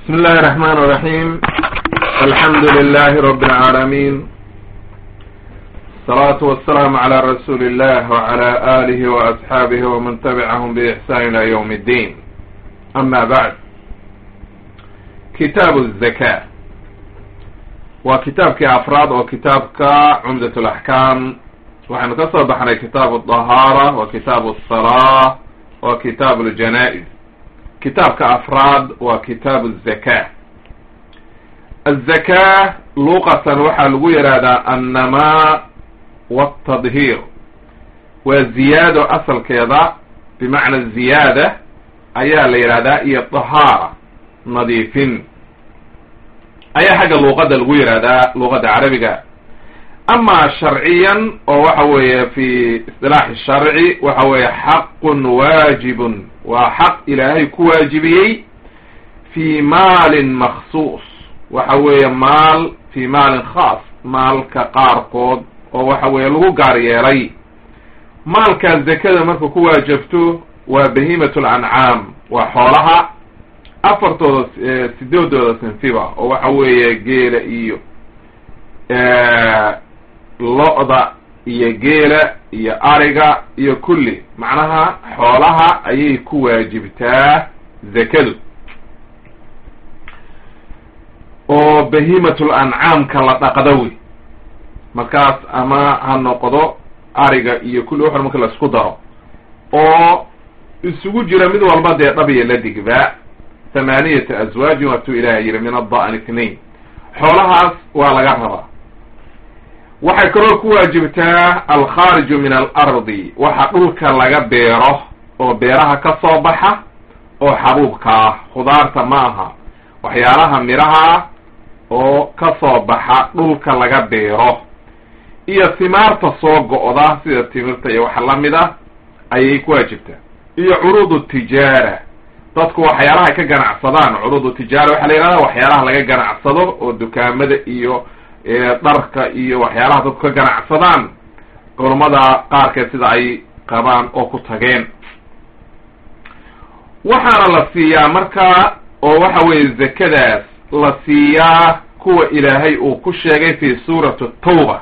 بسم الله الرحمن الرحيم الحمد لله رب العالمين الصلاة والسلام على رسول الله وعلى آله وأصحابه ومن تبعهم بإحسان إلى يوم الدين أما بعد كتاب الزكاة وكتابك أفراد وكتابك عمدة الأحكام وحن كسر بحنا كتاب الطهارة وكتاب الصلاة وكتاب الجنائز kitaabka afraad waa kitaabu الzaka الzaka luqatan waxaa lagu yihahdaa annamaa wالtadhiir waa ziyaado asalkeeda bimacna ziyaada ayaa la yihahdaa iyo طahaara nadiifin ayaa xagga luqada lagu yihahdaa luqada carabiga ama sharciyan oo waxa weeye fi isilaaxi sharci waxa weeye xaqun waajibun waa xaq ilaahay ku waajibiyey fi maalin maksuus waxa weeye maal fi maalin khaas maalka qaarkood oo waxa weeye lagu gaar yeelay maalkaa zakada marka ku waajabto waa bahimat lancaam waa xoolaha afartooda sideedooda sinfiba oo waxa weeye geela iyo lo-da iyo geela iyo ariga iyo kulli macnaha xoolaha ayay ku waajibtaa zakadu oo bahimatul ancaamka la dhaqdo wey markaas ama ha noqdo ariga iyo kulli waxan marka la isku daro oo isugu jira mid walba dee dhabiya la digba thamaniyata aswaajin waatuu ilaah yiri min adda'n itnain xoolahaas waa laga rabaa waxay kaloo ku waajibtaa alkhaariju min alardi waxa dhulka laga beero oo beeraha ka soo baxa oo xabuubka ah khudaarta ma aha waxyaalaha midhaha oo ka soo baxa dhulka laga beero iyo timaarta soo go-da sida timirta iyo waxa lamid ah ayay ku waajibtaa iyo curuudu tijaara dadku waxyaalaha ka ganacsadaan curuudu tijaara waxaa la yihahda waxyaalaha laga ganacsado oo dukaamada iyo dharka iyo waxyaalaha dadku ka ganacsadaan culummada qaarkeed sida ay qabaan oo ku tageen waxaana la siiyaa marka oo waxa weeye zakadaas la siiyaa kuwa ilaahay uu ku sheegay fi suurati tawba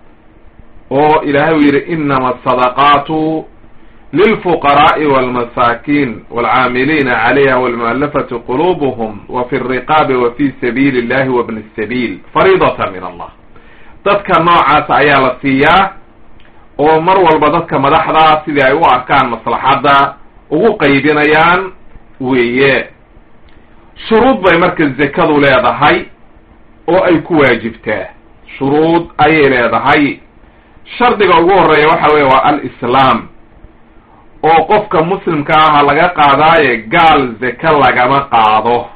oo ilaahay uu yidhi inama asadaqaatu lilfuqaraءi wاlmasaakin wاlcaamiliina calayha wاlmualafati qulubuhum wa fi الriqaabi wa fi sabiili اllahi wabni الsabiil fariidata min allah dadka noocaas ayaa la siiyaa oo mar walba dadka madaxda sidii ay u arkaan maslaxadda ugu qaybinayaan weeye shuruud bay marka zakadu leedahay oo ay ku waajibtaa shuruud ayay leedahay shardiga ugu horeeya waxa weye waa alislaam oo qofka muslimka aha laga qaadaaye gaal zake lagama qaado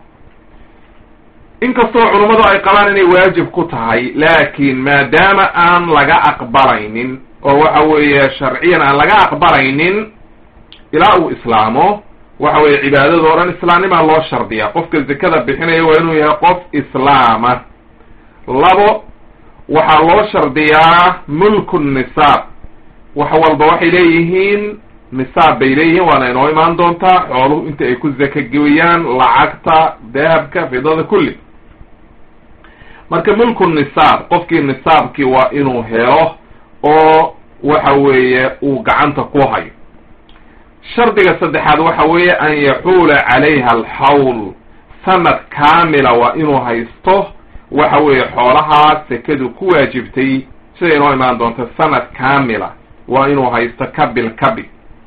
inkastoo culummadu ay qabaan inay waajib ku tahay laakiin maadaama aan laga aqbalaynin oo waxa weeye sharciyan aan laga aqbalaynin ilaa uu islaamo waxa weeye cibaadada o dhan islaamnimaa loo shardiyaa qofka zakada bixinaya waa inuu yahay qof islaama labo waxaa loo shardiyaa mulku nisaab wax walba waxay leeyihiin nisaab bay leeyihiin waana inoo imaan doontaa xooluhu inta ay ku zaka gooyaan lacagta dahabka fidada kulli marka mulku nisaab qofkii nisaabkii waa inuu helo oo waxa weeye uu gacanta ku hayo shardiga saddexaad waxa weeye an yaxuula calayha alxawl sanad kaamila waa inuu haysto waxa weeye xoolahaa sekadu ku waajibtay sida inoo imaan doonta sanad kaamila waa inuu haysto kabil kabi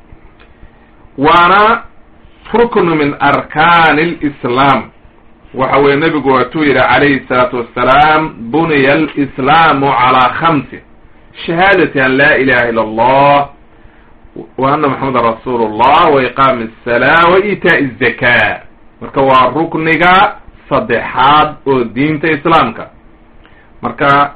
waana ruknu min arkaani alislaam waxa weye nebigu waatuu yidhi calayhi salaatu wassalaam buniya alislaamu calaa khamsin shahaadati an laa ilaha illa allah wa ana maxamedan rasuulu llah wa iqaami asalaa wa iitaa'i azaka marka waa rukniga saddexaad oo diinta islaamka marka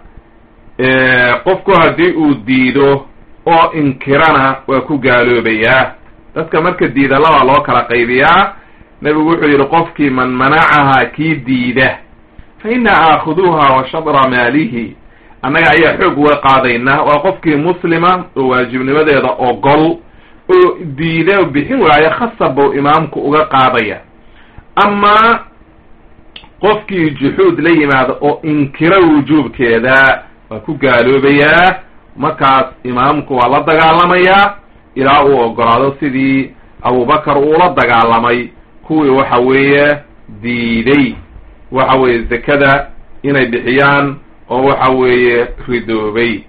qofku haddii uu diido oo inkirana waa ku gaaloobayaa dadka marka diida labaa loo kala qaybiyaa nebigu wuxuu yidhi qofkii man manacahaa kii diida fa inna aakhuduuha wa shadra maalihi annaga ayaa xoog uga qaadaynaa waa qofkii muslima oo waajibnimadeeda ogol oo diida bixin waayo khasab buu imaamku uga qaadaya amaa qofkii juxuud la yimaado oo inkiro wujuubkeeda waa ku gaaloobayaa markaas imaamku waa la dagaalamayaa ilaa uu ogolaado sidii abubakar uula dagaalamay kuwii waxa weeye diiday waxa weeye zakada inay bixiyaan oo waxa weeye ridoobay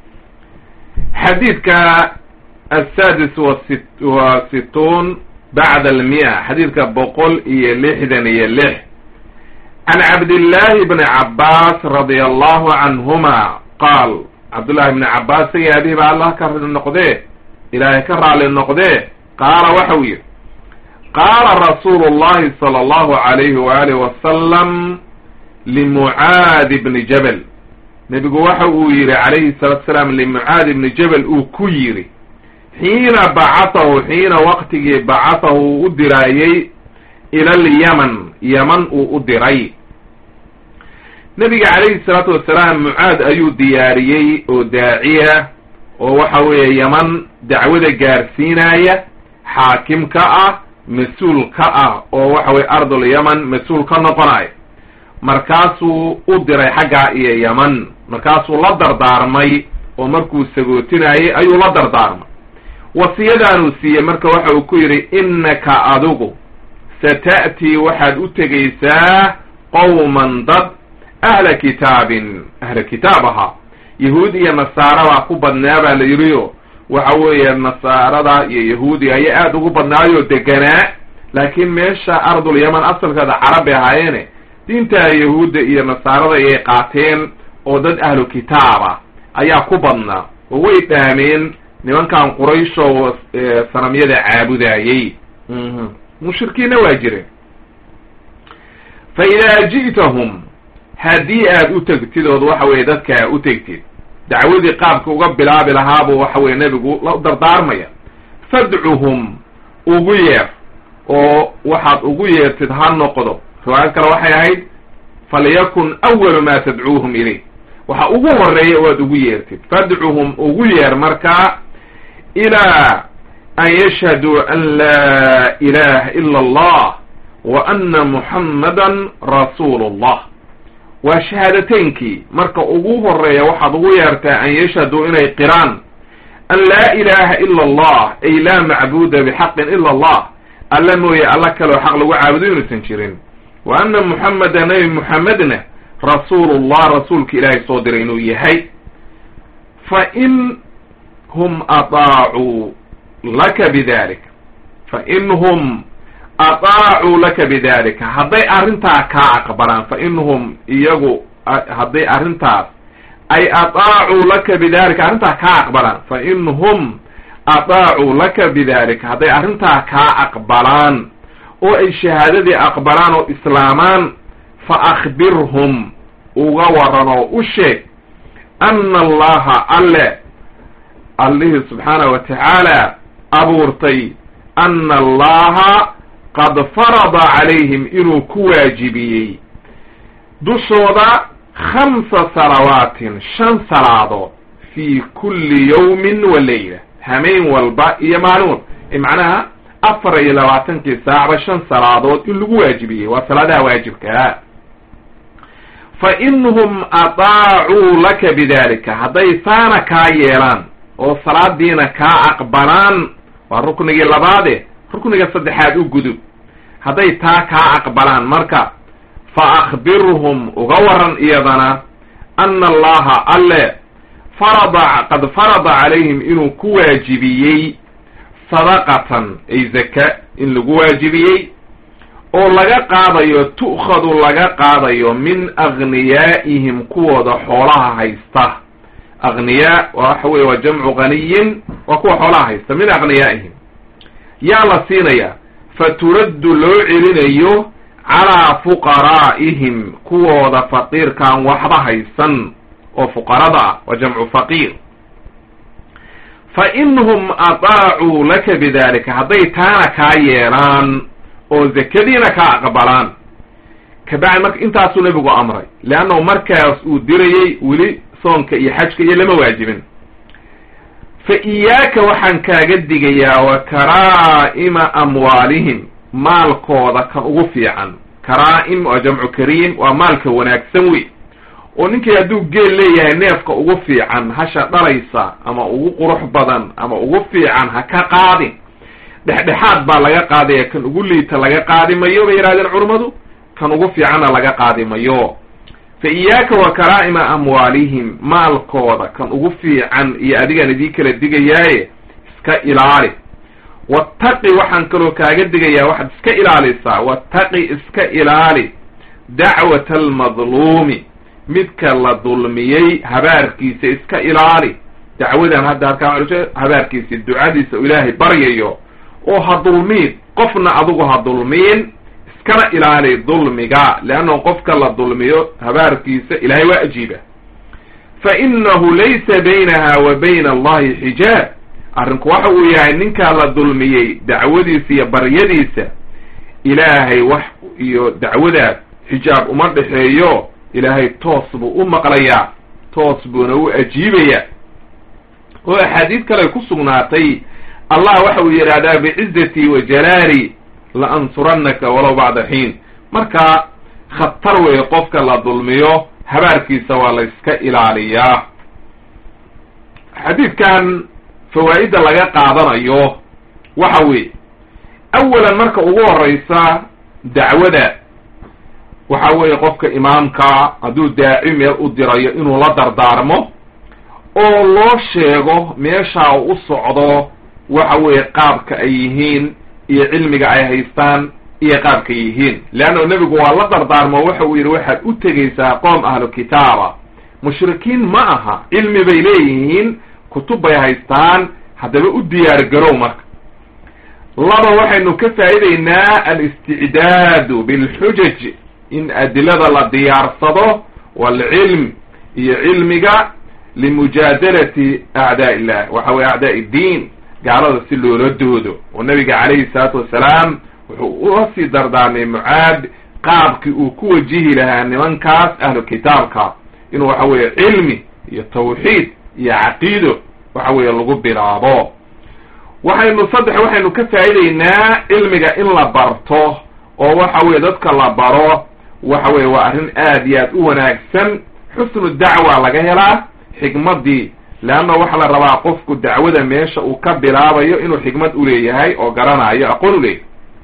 xadiidka asadis wasi wa situun bacda almi'a xadiidka boqol iyo lixdan iyo lix can cabdillahi bni cabbaas radia allahu canhuma qaal cabdullahi bni cabbaas sagii abihi baa allah ka rali noqdee ilaahay ka raali noqdee qaala waxau yidhi qaala rasuulu llahi sala allahu alayhi waalihi wasalam limucaadi bni jabal nebigu waxa uu yidhi calayhi salatu salaam limucaadi bni jabal uu ku yidhi xiina bacatahu xiina waqtigii bacatahu uu u diraayey ila alyaman yaman uu u diray nebiga calayhi salaatu wasalaam mucaad ayuu diyaariyey oo daaciya oo waxa weeye yaman dacwada gaarsiinaya xaakim ka ah mas-uul ka ah oo waxa weye ardul yaman mas-uul ka noqonaya markaasuu u diray xaggaa iyo yaman markaasuu la dardaarmay oo markuu sagootinayay ayuu la dardaarmay wasiyadaanuu siiyey marka waxa uu ku yidhi innaka adigu sata'tii waxaad u tegaysaa qowman dad ahla kitaabin ahla kitaab ahaa yahuud iyo nasaara baa ku badnaa baa la yidhiyo waxa weeye nasaarada iyo yahuudi ayaa aada ugu badnaayoo deganaa laakiin meesha ardul yaman asalkeeda carab bay ahaayeene diinta yahuudda iyo nasaarada ayay qaateen oo dad ahlu kitaaba ayaa ku badnaa oo way dhaameen nimankan qurayshoo sanamyada caabudayey mushrikiinna waa jireen fa idaa ji'tahum haddii aad u tegtid ood waxa weye dadkaa u tegtid dacwadii qaabka uga bilaabi lahaabuu waxa weye nebigu la dardaarmaya fadcuhum ugu yeer oo waxaad ugu yeertid ha noqdo riwaayad kale waxay ahayd falyakun awalu ma tadcuuhum ilayh waxa ugu horeeya oo aad ugu yeertid fadcuhum ugu yeer markaa ilaa an yashhaduu an laa ilaha ila allah wa ana muxammadan rasuulu llah waa shahaadateynkii marka ugu horeeya waxaad ugu yeertaa an yashhaduu inay qiraan an laa ilaha ila allah ay laa macbuda bixaqin ila allah alla mooye alla kaleo xaq lagu caabudo inuusan jirin wa ana muxameda nabi muxamedna rasuulullah rasuulka ilaahay soo diray inuu yahay fa in hum ataacuu laka bidalik fa in hum ataacuu laka bidalika hadday arrintaa kaa aqbalaan fa in hum iyagu hadday arrintaas ay ataacuu laka bidalika arrintaa kaa aqbalaan fa in hum ataacuu laka bidalika hadday arrintaa kaa aqbalaan oo ay shahaadadii aqbalaan oo islaamaan fa akhbirhum uga waran oo u sheeg ana allaha alle allihii subxaanahu wa tacaala abuurtay ana allaha qad farada calayhim inuu ku waajibiyey dushooda khamsa salawaatin shan salaadood fii kulli yawmin wa leyla hameen walba iyo maalin walba macnaha afar iyo labaatankii saacba shan salaadood in lagu waajibiyey waa salaadaha waajibkaa fa inhum ataacuu laka bidalika hadday saana kaa yeelaan oo salaadiina kaa aqbalaan waa ruknigii labaade rukniga saddexaad u gudub hadday taa kaa aqbalaan marka fa akhbirhum uga waran iyadana ana allaha alle farada qad farada calayhim inuu ku waajibiyey sadaqatan ay zaka in lagu waajibiyey oo laga qaadayo tu'khadu laga qaadayo min aghniyaa'ihim kuwooda xoolaha haysta aghniyaa waxa weye waa jamcu ghaniyin waa kuwa xoolaha haysta min aghniyaa'ihim yaa la siinayaa fa turaddu loo celinayo calaa fuqaraa'ihim kuwooda faqiirkaan waxba haysan oo fuqarada ah waa jamcu faqiir fa inhum ataacuu laka bidalika hadday taana kaa yeelaan oo zakadiina kaa aqbalaan kabacdi marka intaasuu nebigu amray leannahu markaas uu dirayey weli soonka iyo xajka iyo lama waajibin fa iyaaka waxaan kaaga digayaa wa karaa'ima amwaalihim maalkooda kan ugu fiican karaa-im waa jamcu kariim waa maalka wanaagsan wey oo ninkii hadduu geel leeyahay neefka ugu fiican hasha dhalaysa ama ugu qurux badan ama ugu fiican ha ka qaadin dhexdhexaad baa laga qaadaya kan ugu liita laga qaadi mayo bay yidhahdeen culummadu kan ugu fiicanna laga qaadi mayo fa iyaaka wa karaa'ima amwaalihim maalkooda kan ugu fiican iyo adigaan idii kala digayaaye iska ilaali wattaqi waxaan kaloo kaaga digayaa waxaad iska ilaalisaa wattaqi iska ilaali dacwata almadluumi midka la dulmiyey habaarkiisa iska ilaali dacwadan hadda halkaa habaarkiisa ducadiisa u ilaahay baryayo oo ha dulmiin qofna adigu ha dulmiin iskana ilaali dulmiga leanna qofka la dulmiyo habaarkiisa ilaahay waa ajiiba fa inahu laysa baynaha wa bayna allahi xijaab arrinku waxa uu yahay ninkaa la dulmiyey dacwadiisa iyo baryadiisa ilaahay wax iyo dacwadaas xijaab uma dhexeeyo ilaahay toos buu u maqlayaa toos buuna u ajiibayaa oo axaadiid kale ku sugnaatay allah waxa uu yidhaahdaa bicizatii wa jalaali la ansurannaka walow bacda xiin marka khatar weeye qofka la dulmiyo habaarkiisa waa la iska ilaaliyaa xadiidkan fawaa'idda laga qaadanayo waxa weeye awalan marka ugu horeysa dacwada waxa weeye qofka imaamka hadduu daaci meel u dirayo inuu la dardaarmo oo loo sheego meeshaa u socdo waxa weeye qaabka ay yihiin iyo cilmiga ay haystaan iyo qaabka yihiin leanna nebigu waa la dardaarmo waxa uu yidhi waxaad u tegaysaa qoom ahlu kitaaba mushrikiin ma aha cilmi bay leeyihiin kutub bay haystaan haddaba u diyaar garow marka laba waxaynu ka faa'iideynaa alisticdaadu bilxujaj in adilada la diyaarsado waalcilm iyo cilmiga limujaadalati acdaa illah waxa weye acdaa iddiin gaalada si loola doodo oo nabiga calayhi salaatu wasalaam wuxuu ula sii dardaarmay mucaad qaabkii uu ku wajihi lahaa nimankaas ahlu kitaabka inuu waxa weeye cilmi iyo tawxiid iyo caqiido waxa weeye lagu bilaabo waxaynu saddex waxaynu ka faa'iideynaa cilmiga in la barto oo waxa weye dadka la baro waxa weye waa arrin aad iyo aad u wanaagsan xusnu dacwa laga helaa xikmaddii leanna waxaa la rabaa qofku dacwada meesha uu ka bilaabayo inuu xikmad uleeyahay oo garanayo aqoon uleeyahay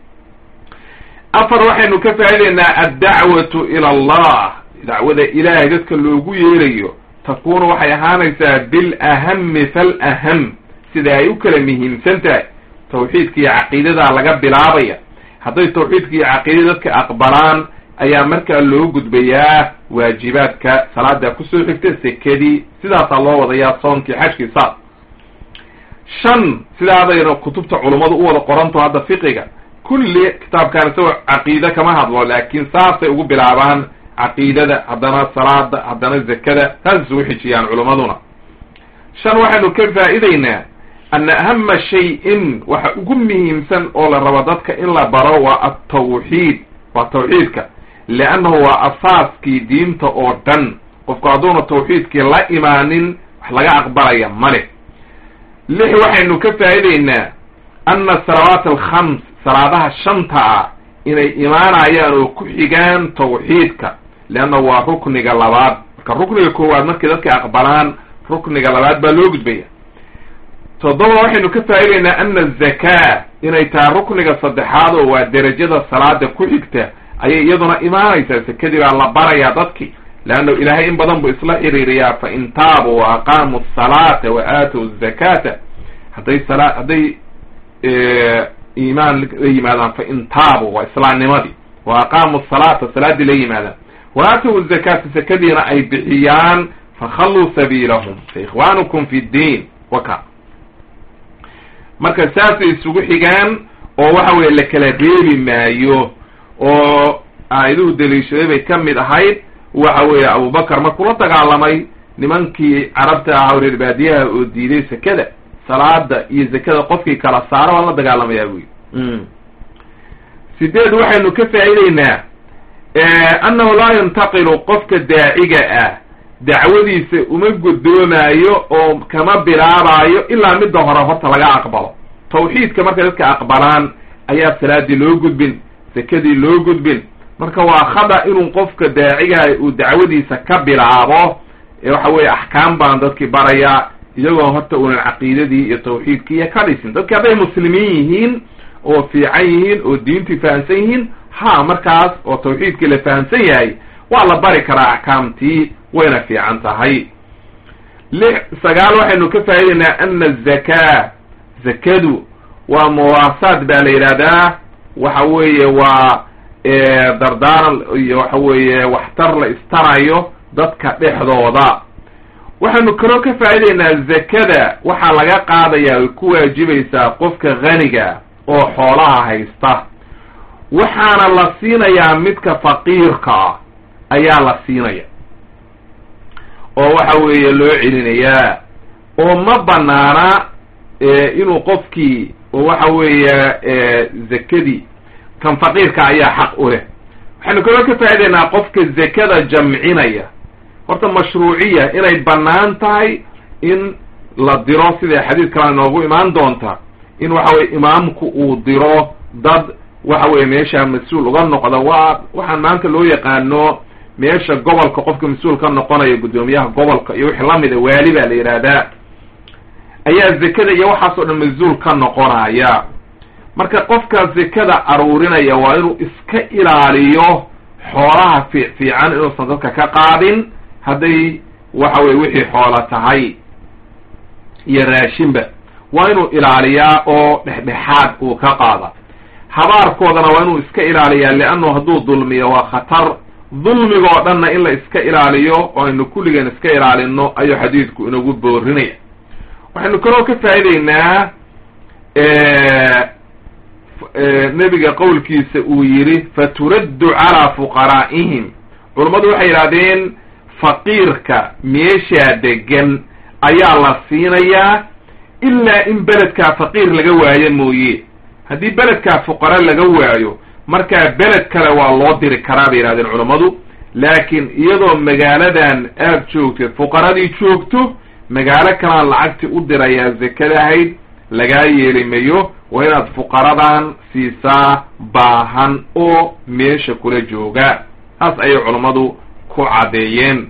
afar waxaynu ka faa'ideynaa addacwatu ila allah dacwada ilaahay dadka loogu yeerayo takuunu waxay ahaanaysaa bilahami falaham sida ay u kala muhiimsan tahay tawxiidka iyo caqiidadaa laga bilaabaya hadday tawxiidka iyo caqiidada dadka aqbalaan ayaa markaa loo gudbayaa waajibaadka salaada kusoo xigta sekadii sidaasaa loo wadayaa soonkii xajkii saas shan sidaadayna kutubta culummadu u wada qoranto hadda fiqiga kulli kitaabkaan isagoo caqiide kama hadlo laakiin saasay ugu bilaabaan caqiidada haddana salaada haddana zakada saas isugu xijiyaan culummaduna shan waxaynu ka faa'ideynaa ana ahama shay-in waxa ugu muhiimsan oo la rabo dadka in la baro waa altawxiid waa tawxiidka liannahu waa asaaskii diinta oo dhan qofku hadduuna tawxiidkii la imaanin wax laga aqbalaya male lix waxaynu ka faa'ideynaa ana salawaat alkhams salaadaha shanta ah inay imaanayaan oo ku xigaan tawxiidka leanna waa rukniga labaad marka rukniga koowaad markay dadka aqbalaan rukniga labaad baa loo gudbaya toddoba waxaynu ka faa'ideynaa ana azakaa inay tahay rukniga saddexaad oo waa derajada salaada ku xigta ayay iyaduna imaanaysaa sekadii baa la barayaa dadki leanna ilaahay in badan buu isla xiriiriyaa fa in taabuu wa aqaamuu asalaata wa aatow azakaata hadday sala hadday iimaan la yimaadaan fa in taabuu waa islaamnimadii wa aqaamuu asalaata salaaddii la yimaadaan wa aatow azakaata sekadiina ay bixiyaan fakhalluu sabiilahum fa ikhwaanukum fi ddiin waka marka saasay isugu xigaan oo waxa weye la kala reebi maayo oo aayaduhu daliishaday bay ka mid ahayd waxa weeye abubakar markuu la dagaalamay nimankii carabta ahaa reer baadiyaha oo diiday sekada salaada iyo zakada qofkii kala saara waan la dagaalamayaa buyi sideed waxaynu ka faa'ideynaa annahu laa yantaqilu qofka daaciga ah dacwadiisa uma guddoomaayo oo kama bilaabaayo ilaa midda hore horta laga aqbalo tawxiidka markay dadka aqbalaan ayaa salaadii loo gudbin sekadii loo gudbin marka waa khada inuu qofka daacigaha uu dacwadiisa ka bilaabo waxa weeye axkaam baan dadkii baraya iyagoo horta unan caqiidadii iyo tawxiidkii ka dhisin dadki hadday muslimiin yihiin oo fiican yihiin oo diintii fahamsan yihiin ha markaas oo tawxiidkii la fahamsan yahay waa la bari karaa axkaamtii wayna fiican tahay lix sagaal waxaynu ka faa'idaynaa ana azakaa zakadu waa muwaasaad baa la yidhahdaa waxa weeye waa dardaaran iyo waxa weeye waxtar la istarayo dadka dhexdooda waxaynu kaloo ka faa'idaynaa zakada waxaa laga qaadayaa ay ku waajibaysaa qofka haniga oo xoolaha haysta waxaana la siinayaa midka faqiirka ah ayaa la siinaya oo waxa weeye loo celinayaa oo ma banaana inuu qofkii oo waxa weeye zakadii kan faqiirka ayaa xaq u leh waxaynu kaloo ka faa'idaynaa qofka zakada jamcinaya horta mashruuciya inay bannaan tahay in la diro siday xadiid kale inoogu imaan doonta in waxa weye imaamku uu diro dad waxa weye meesha mas-uul uga noqda waa waxaan maanta loo yaqaano meesha gobolka qofka mas-uul ka noqonaya guddoomiyaha gobolka iyo wixii lamida waali baa la yidhaahdaa ayaa zakada iyo waxaas oo dhan mas-uul ka noqonaya marka qofka zakada aruurinaya waa inuu iska ilaaliyo xoolaha fiic fiican inuusan dadka ka qaadin hadday waxa weye wixii xoola tahay iyo raashinba waa inuu ilaaliyaa oo dhexdhexaad uu ka qaada habaarkoodana waa inuu iska ilaaliyaa leannu hadduu dulmiyo waa khatar dulmigoo dhanna in la iska ilaaliyo oo aynu kulligeen iska ilaalino ayuu xadiidku inagu boorinaya waxaynu kaloo ka faa'idaynaa nebiga qowlkiisa uu yidhi faturaddu calaa fuqaraa'ihim culummadu waxay yidhahdeen faqiirka meeshaa degan ayaa la siinayaa ilaa in beledkaa faqiir laga waayo mooye haddii beledkaa fuqara laga waayo markaa beled kale waa loo diri karaa bay yidhahdeen culummadu laakiin iyadoo magaaladan aad joogteed fuqaradii joogto magaalo kalaan lacagtii u dirayaa zakada ahayd lagaa yeeli mayo waa inaad fuqaradan siisaa baahan oo meesha kula jooga taas ayay culummadu ku caddeeyeen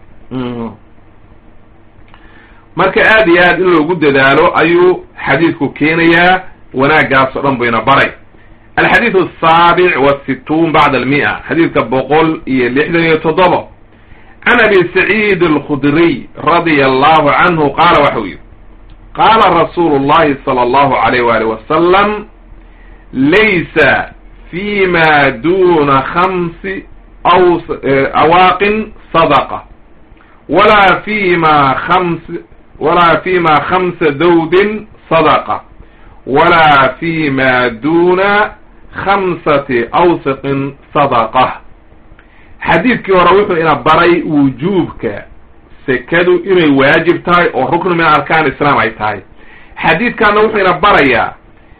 marka aad iyo aad in loogu dadaalo ayuu xadiidku keenayaa wanaaggaas oo dhan buyna baray alxadiid asaabic wasituun bacda almia xadiidka boqol iyo lixdan iyo toddoba can abi saciid alkhudriy radia allahu canhu qaala waxau yidhi qaala rasuulu llahi sala allahu alayh wali wasalam laysa fi ma duna khamsi aw awaaqin sadaqa walaa fi ma khams walaa fi ma khamsa dawdin sadaqa walaa fi ma duna khamsati awsiqin sadaqa xadiidkii hore wuxuu ina baray wujuubka sekadu inay waajib tahay oo ruknu min arkaan islam ay tahay xadiidkaana wuxuu ina barayaa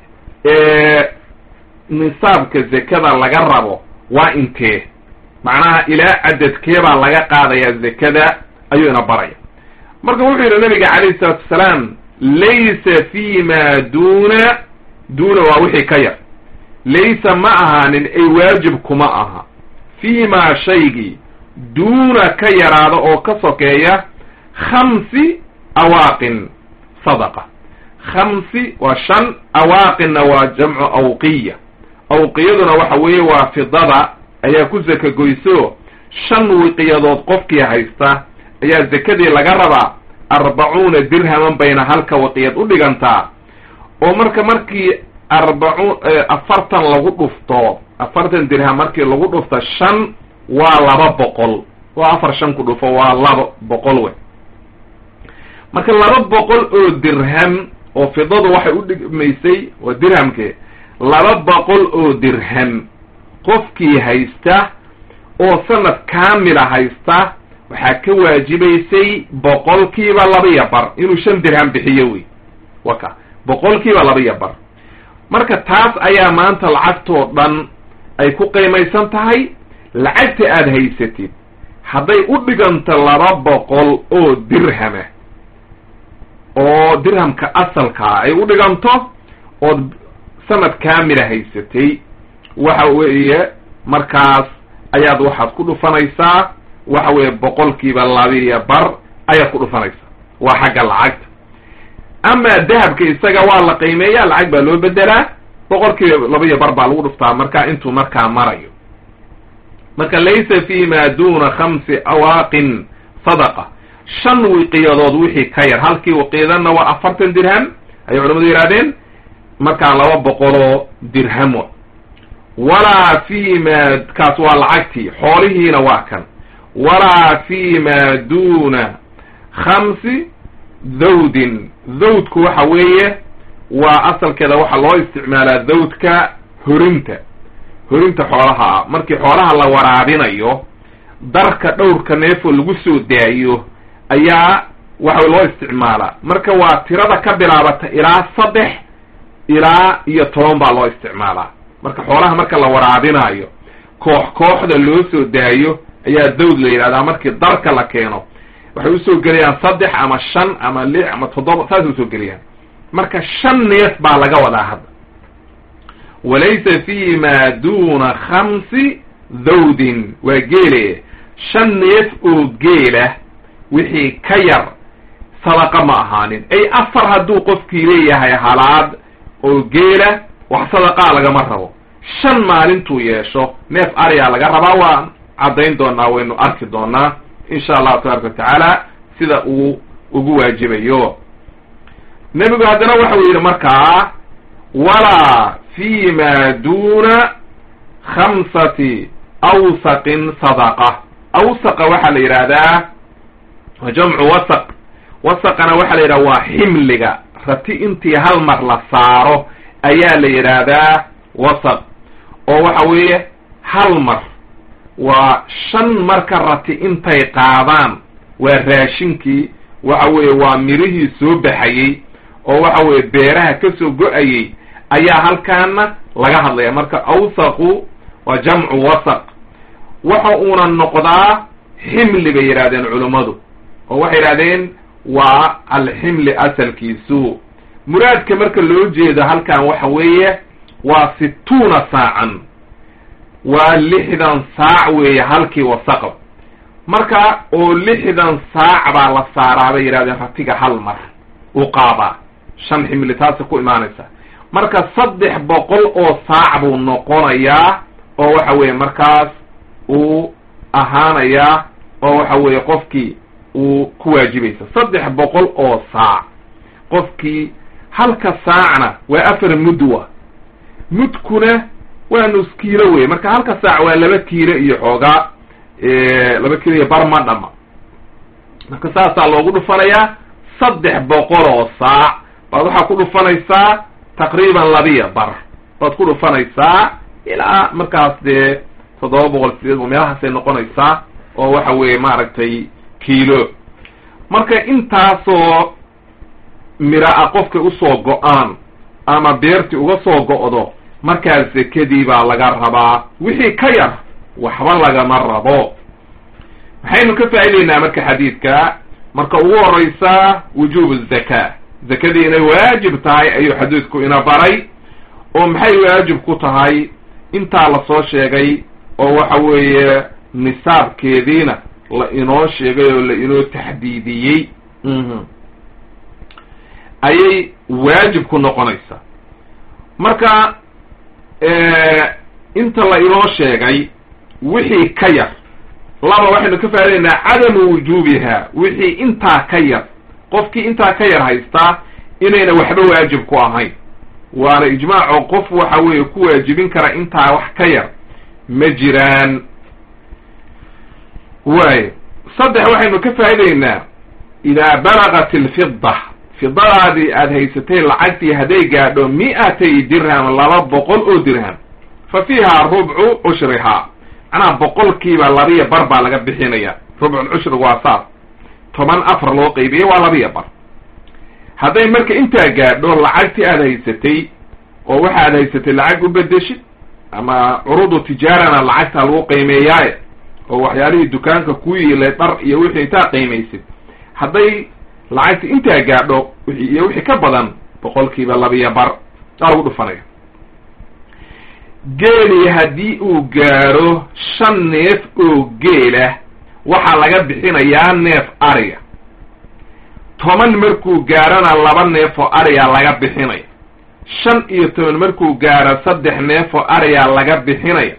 nisaabka zekada laga rabo waa intee macnaha ilaa cadadkee baa laga qaadayaa zekada ayuu ina baraya marka wuxuu yidhi nabiga calayhi salaatu wasalaam laysa fi ma duna duna waa wixii ka yar laysa ma ahaanin ay waajib kuma aha fi ma shaygii duuna ka yaraada oo ka sokeeya khamsi awaaqin sadaqa khamsi waa shan awaaqinna waa jamcu awqiya awqiyaduna waxa weeye waa fidada ayaa ku sakagoyso shan wiqiyadood qofkii haysta ayaa zakadii laga rabaa arbacuuna dirhaman bayna halka waqiyad u dhigantaa oo marka markii arbacuun afartan lagu dhufto afartan dirham markii lagu dhufto shan waa laba boqol waa afar shan ku dhufo waa laba boqol we marka laba boqol oo dirham oo fidadu waxay u dhigmaysay waa dirhamke laba boqol oo dirham qofkii haysta oo sanad kaamila haysta waxaa ka waajibaysay boqolkiiba labaiyo bar inuu shan dirham bixiyo wey waka boqolkiiba labaiyo bar marka taas ayaa maanta lacagtoo dhan ay ku qiimaysan tahay lacagta aada haysatid hadday u dhiganto laba boqol oo dirhama oo dirhamka asalkaa ay u dhiganto ood sanad kaamila haysatay waxa weeye markaas ayaad waxaad ku dhufanaysaa waxa weeye boqolkiiba labiiyo bar ayaad ku dhufanaysaa waa xagga lacagta amaa dahabka isaga waa la qiimeeya lacag baa loo bedelaa boqolkiiba labaiyo bar baa lagu dhuftaa marka intuu markaa marayo marka laysa fi ma duna khamsi awaaqin sadaqa shan wiqiyadood wixii ka yar halkii wiqiyadana waa afartan dirham ayay culamadu yidhahdeen markaa laba boqoloo dirham wa walaa fi ma kaas waa lacagtii xoolihiina waa kan walaa fi ma duna khamsi dawdin dawdku waxa weeye waa asalkeeda waxaa loo isticmaalaa dawdka horinta horinta xoolaha ah markii xoolaha la waraabinayo darka dhowrka neefoo lagu soo daayo ayaa waxa loo isticmaalaa marka waa tirada ka bilaabata ilaa saddex ilaa iyo toban baa loo isticmaalaa marka xoolaha marka la waraabinayo koox kooxda loo soo daayo ayaa dawd la yidhahdaa markii darka la keeno waxay usoo gelayaan saddex ama shan ama lix ama toddoba saasay usoo gelayaan marka shan neef baa laga wadaa hadda walaysa fi ma duna khamsi dawdin waa geele shan neef oo geela wixii ka yar sadaqa ma ahaanin ay afar hadduu qofkii leeyahay halaad oo geela wax sadaqaa lagama rabo shan maalintuu yeesho neef ariyaa laga rabaa waan caddayn doonaa waynu arki doonaa insha allahu tabaraka watacaala sida uu ugu waajibayo nebigu haddana waxau yidhi markaa walaa fi ma duna khamsati awsaqin sadaqa awsaqa waxaa la yidhaahdaa waa jamcu wasaq wasaqana waxaa la yidhahda waa ximliga rati intii hal mar la saaro ayaa la yidhaahdaa wasaq oo waxa weeye hal mar waa shan marka rati intay qaadaan waa raashinkii waxa weeye waa mirihii soo baxayey oo waxa weeye beeraha ka soo go-ayey ayaa halkaana laga hadlaya marka awsaqu waa jamcu wasaq waxa uuna noqdaa ximli bay yidhahdeen culummadu oo waxay yidhahdeen waa alximli asalkiisu muraadka marka loo jeedo halkan waxa weeye waa situuna saacan waa lixdan saac weeye halkii wasaqab marka oo lixdan saac baa la saaraa bay yidhahdeen ratiga hal mar u qaabaa shan ximli taasi ku imaanaysa marka saddex boqol oo saac buu noqonayaa oo waxa weeye markaas uu ahaanayaa oo waxa weeye qofkii uu ku waajibaysa saddex boqol oo saac qofkii halka saacna waa afar mudwa mudkuna waa nus kiilo wey marka halka saac waa laba kiilo iyo xoogaa laba kiilo iyo bar ma dhama marka saasaa loogu dhufanayaa saddex boqol oo saac baad waxaa ku dhufanaysaa taqriiban labiya bar baad ku dhufanaysaa ilaa markaas dee toddoba boqol sideed boqol meelahaasay noqonaysaa oo waxa weeye maaragtay kiilo marka intaasoo mira a qofka usoo go-aan ama beertii uga soo go'do markaas sekadii baa laga rabaa wixii ka yar waxba lagama rabo maxaynu ka faa'idaynaa marka xadiidka marka ugu horeysa wujuubu zaka zakadii inay waajib tahay ayuu xadiidku ina baray oo maxay waajib ku tahay intaa lasoo sheegay oo waxa weeye nisaabkeediina la inoo sheegay oo la inoo taxdiidiyey ayay waajib ku noqonaysaa marka inta la inoo sheegay wixii ka yar laba waxaynu ka faa'idaynaa cadamu wujuubiha wixii intaa ka yar qofkii intaa ka yar haystaa inayna waxba waajib ku ahayn waana ijmaaco qof waxa weeye ku waajibin kara intaa wax ka yar ma jiraan waayo saddex waxaynu ka faa'idaynaa idaa balagat alfida fidadaadii aada haysatay lacagtii hadday gaadho mi-atay dirham laba boqol oo dirham fa fiiha rubcu cushrihaa macnaha boqolkiiba labiya bar baa laga bixinaya rubculcushrigu waa saas toban afar loo qeybiyey waa labiya bar hadday marka intaa gaadho lacagtii aada haysatay oo waxaad haysatay lacag u bedeshid ama curudu tijaarana lacagta lagu qiimeeyaaye oo waxyaalihii dukaanka ku yiilay dhar iyo wixii intaa qiimaysid hadday lacagta intaa gaadho wixii iyo wixii ka badan boqolkiiba labiya bar aa lagu dhufanaya geeli haddii uu gaaro shan neef oo geelah waxaa laga bixinayaa neef ariga toban markuu gaarona laba neef oo ariga laga bixinaya shan iyo toban markuu gaaro saddex neef oo ariga laga bixinaya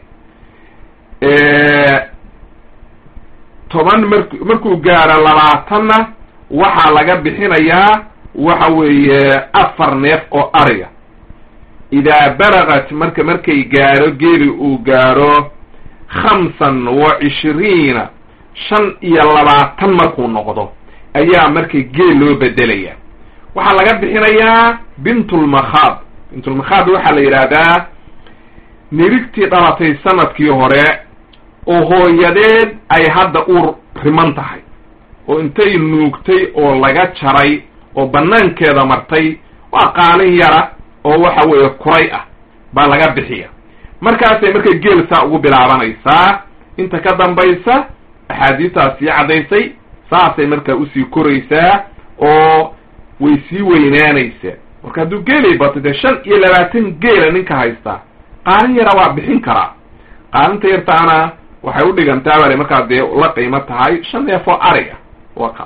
toban mar markuu gaaro labaatanna waxaa laga bixinayaa waxa weeye afar neef oo ariga idaa balagat marka markay gaaro geeli uu gaaro khamsan wa cishriina shan iyo labaatan markuu noqdo ayaa marka geel loo bedelaya waxaa laga bixinayaa bintulmakhaad bintulmakhaad waxaa la yidhaahdaa nirigtii dhalatay sanadkii hore oo hooyadeed ay hadda uur riman tahay oo intay nuugtay oo laga jaray oo banaankeeda martay waa qaalin yara oo waxa weeye kuray ah baa laga bixiya markaasay marka geel saa ugu bilaabanaysaa inta ka dambaysa axaadiistaas sii caddaysay saasay markaa usii koraysaa oo way sii weynaanaysaa marka hadduu geelay bato dee shan iyo labaatan geela ninka haystaa qaalin yara waa bixin karaa qaalinta yartaana waxay u dhigantaa bale markaa dee la qiimo tahay shan neef oo ariga waka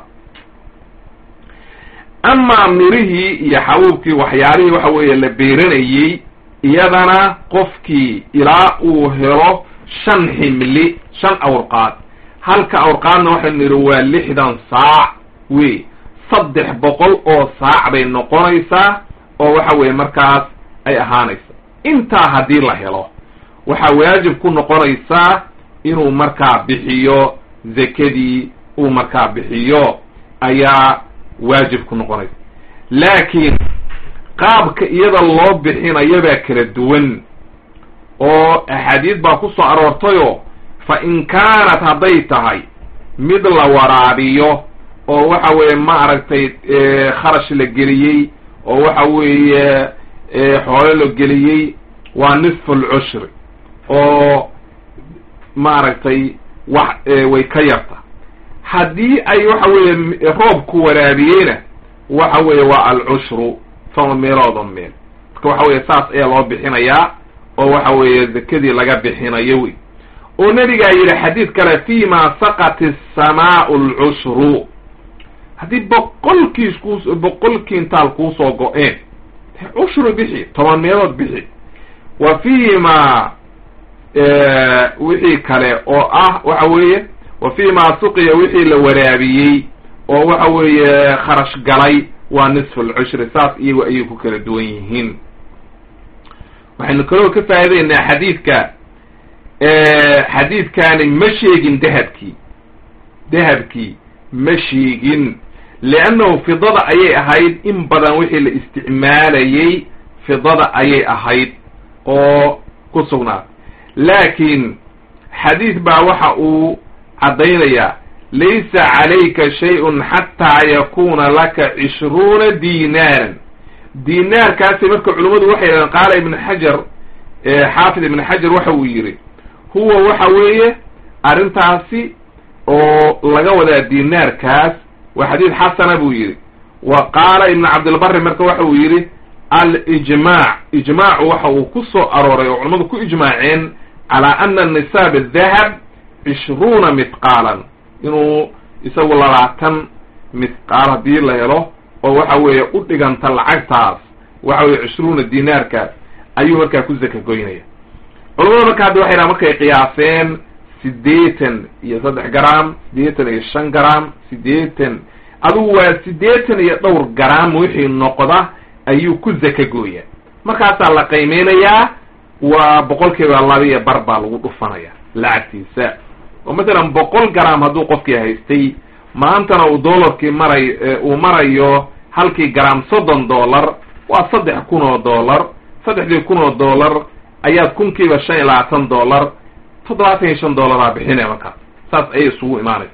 amaa mirihii iyo xabuubkii waxyaalihii waxa weeye la beeranayey iyadana qofkii ilaa uu helo shan ximli shan awrqaad halka awrqaadna waxaynu nidhi waa lixdan saac wey saddex boqol oo saac bay noqonaysaa oo waxa weeye markaas ay ahaanaysa intaa haddii la helo waxaa waajib ku noqonaysaa inuu markaa bixiyo zakadii uu markaa bixiyo ayaa waajib ku noqonaysa laakiin qaabka iyada loo bixinayo baa kala duwan oo axaadiid baa ku soo aroortayoo fa in kaanat hadday tahay mid la waraabiyo oo waxa weeye ma aragtay kharash la geliyey oo waxa weeye xoolo la geliyey waa nisfu lcushri oo maaragtay wax way ka yarta haddii ay waxa weeye roobku waraabiyeyna waxa weeye waa alcushru toma meelooda meel marka waxa weeye saas ayaa loo bixinayaa oo waxa weeye zakadii laga bixinayo wey oo nabigaa yidhi xadiid kale fi ma saqat asamaau lcushru haddii boqolkiis ku boqol kintaal kuusoo go-een cushru bixi toban meelood bixi wa fi ma wixii kale oo ah waxa weeye wa fi ma suqiya wixii la waraabiyey oo waxa weeye kharash galay waa nisfu lcushri saas iyagu ayay ku kala duwan yihiin waxaynu kaloo ka faa'idaynaa xadiidka xadiidkaani ma sheegin dahabkii dahabkii ma sheegin liannahu fidada ayay ahayd in badan wixii la isticmaalayey fidada ayay ahayd oo ku sugnaad laakiin xadiid baa waxa uu caddaynayaa laysa calayka shay-un xataa yakuna laka cishruuna dinaaran dinaarkaasi marka culimmadu waxay yidhahdeen qaala ibn xajar xaafid ibn xajar waxa uu yidhi huwa waxa weeye arrintaasi oo laga wadaa dinaarkaas waa xadiid xasana buu yidhi wa qaala ibn cabdilbari marka waxa uu yidhi alijmaac ijmaacu waxa uu ku soo arooray oo culimmadu ku ijmaaceen calaa ana nisaab adahab cishruuna mithqaalan inuu isagu labaatan mithqaal haddii la helo oo waxa weeye u dhiganta lacagtaas waxa weye cishruuna dinaarkaas ayuu markaa ku zaka goynaya culamada marka hadda waxay dhaha markay qiyaaseen siddeetan iyo saddex garaam siddeetan iyo shan garaam siddeetan adugu waa siddeetan iyo dhowr garaam wixii noqda ayuu ku zaka gooyaa markaasaa la qiimeynayaa waa boqol kiiba laba iyo bar baa lagu dhufanaya lacagtiisa oo matsalan boqol garaam hadduu qofkii haystay maantana uu dollarkii maray uu marayo halkii garaam soddon dollar waa saddex kun oo dollar saddexdii kun oo dollar ayaad kunkiiba shan iyo labaatan dollar toddobaatan iyo shan dollaraa bixinaya markaas saas ayay isugu imaanaysa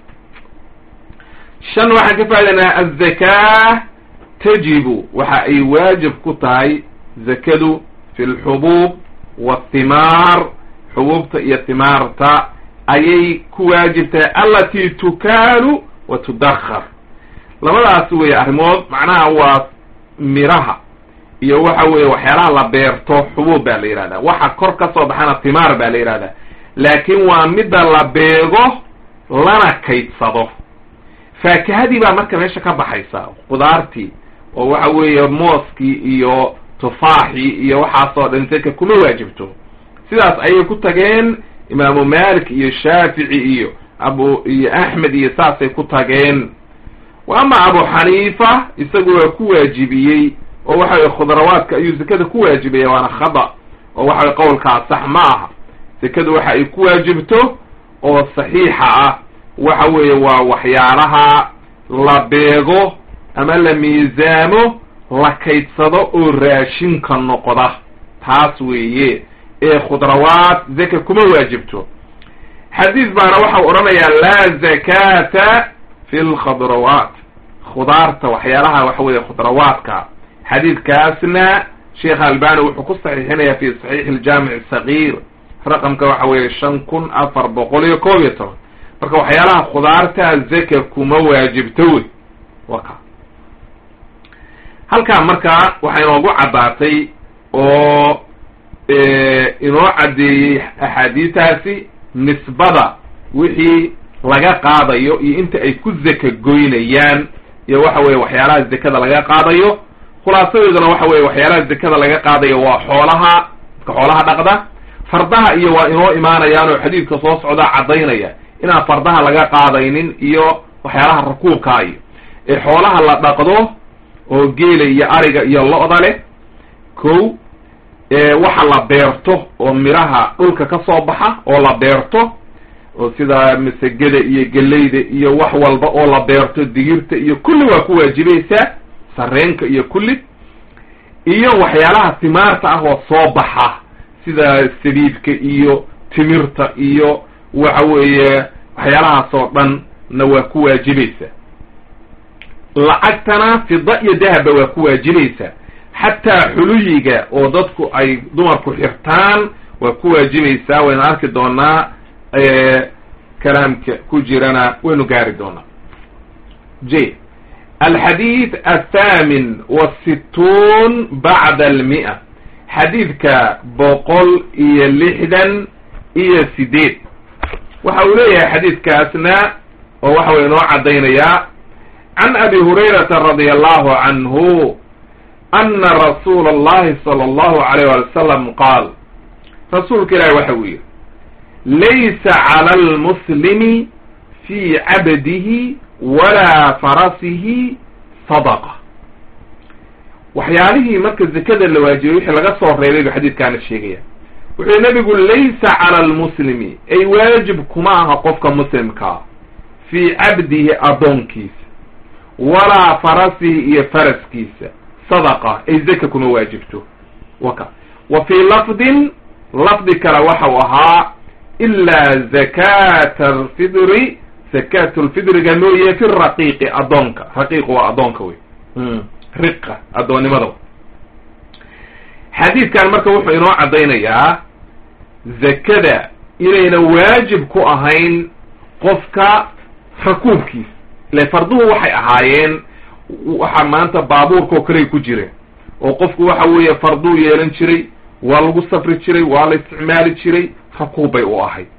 shan waxaan ka faa'idaynaa azakaa tajibu waxa ay waajib ku tahay zakadu fi lxubuub wathimaar xubuubta iyo thimaarta ayay ku waajibtahay allatii tukaalu wa tudakar labadaas weeye arrimood macnaha waa miraha iyo waxa weeye waxyaalaha la beerto xubuub baa la yihahdaa waxa kor ka soo baxana timaar baa la yihahdaa laakiin waa midda la beego lana kaydsado faakihadii baa marka meesha ka baxaysa qudaartii oo waxa weeye mooskii iyo tufaaxii iyo waxaasoo dhan zaka kuma waajibto sidaas ayay ku tageen imaamu malik iyo shaafici iyo abu iyo axmed iyo saasay ku tageen wa ama abu xaniifa isagu waa ku waajibiyey oo waxa weye khudrawaadka ayuu zakada ku waajibaya waana khada oo waxa weye qowlkaas sax ma aha zakadu waxa ay ku waajibto oo saxiixa ah waxa weeye waa waxyaalaha la beego ama la miisaamo la kaydsado oo raashinka noqda taas weeye ee khudrawaad zaka kuma waajibto xadiis baana waxau odhanayaa laa zakata fi lkhadrawaat khudaarta waxyaalaha waxa weeye khudrawaadka xadiidkaasna sheekh albani wuxuu ku saxiixinaya fi saxiixi aljaamic sagiir raqamka waxa weeye shan kun afar boqol iyo koob iyo toban marka waxyaalaha khudaarta zaka kuma waajibto wey waka halkaa markaa waxaa inoogu caddaatay oo inoo caddeeyey axaadiistaasi nisbada wixii laga qaadayo iyo inta ay ku zaka goynayaan iyo waxa weye waxyaalaha zakada laga qaadayo khulaasadeeduna waxa weye waxyaalaha zakada laga qaadayo waa xoolaha dadka xoolaha dhaqda fardaha iyo waa inoo imaanayaan oo xadiidka soo socdaa caddaynaya inaan fardaha laga qaadaynin iyo waxyaalaha rakuubka iyo ee xoolaha la dhaqdo oo geela iyo ariga iyo lo-da leh kow waxa la beerto oo miraha dhulka ka soo baxa oo la beerto oo sida masegada iyo geleyda iyo wax walba oo la beerto digirta iyo kulli waa ku waajibaysaa sareenka iyo kulli iyo waxyaalaha timaarta ah oo soo baxa sida sabiibka iyo timirta iyo waxa weeye waxyaalahaas oo dhan na waa ku waajibaysaa lacagtana fida iyo dahaba waa ku waajibaysaa xataa xuluyiga oo dadku ay dumarku xirtaan waa ku waajibaysaa waynu arki doonaa kalaamka ku jirana waynu gaari doonaa j alxadiid athamin wasittuun bacda almi'a xadiidka boqol iyo lixdan iyo sideed waxa uu leeyahay xadiidkaasna oo waxa way inoo caddaynayaa can abi hurayrata radia allahu canhu ana rasuula allahi sala allahu alayh wali wasalam qaal rasuulka ilaahi waxa uu yidhi laysa cala almuslimi fii cabdihi walaa farasihi sadaqa waxyaalihii marka zakada la waajibay wixii laga soo reebay buu xadiidkaana sheegaya wuxuu nabigu laysa cala almuslimi ay waajib kuma aha qofka muslimkaa fii cabdihi addoonkiisa walaa farasihi iyo faraskiisa sadaqa ay zaka kuma waajibto waka wa fii lafdin lafdi kale waxau ahaa ilaa zakata alfidri zakatu lfidriga mooye fi raqiiqi addoonka raqiiqu waa addoonka wey riqa addoonnimada xadiidkan marka wuxuu inoo caddaynayaa zakada inayna waajib ku ahayn qofka rakuubkiisa ile farduhu waxay ahaayeen waxa maanta baabuurka oo kaley ku jireen oo qofku waxa weeye farduu yeelan jiray waa lagu safri jiray waa la isticmaali jiray rakuub bay u ahayd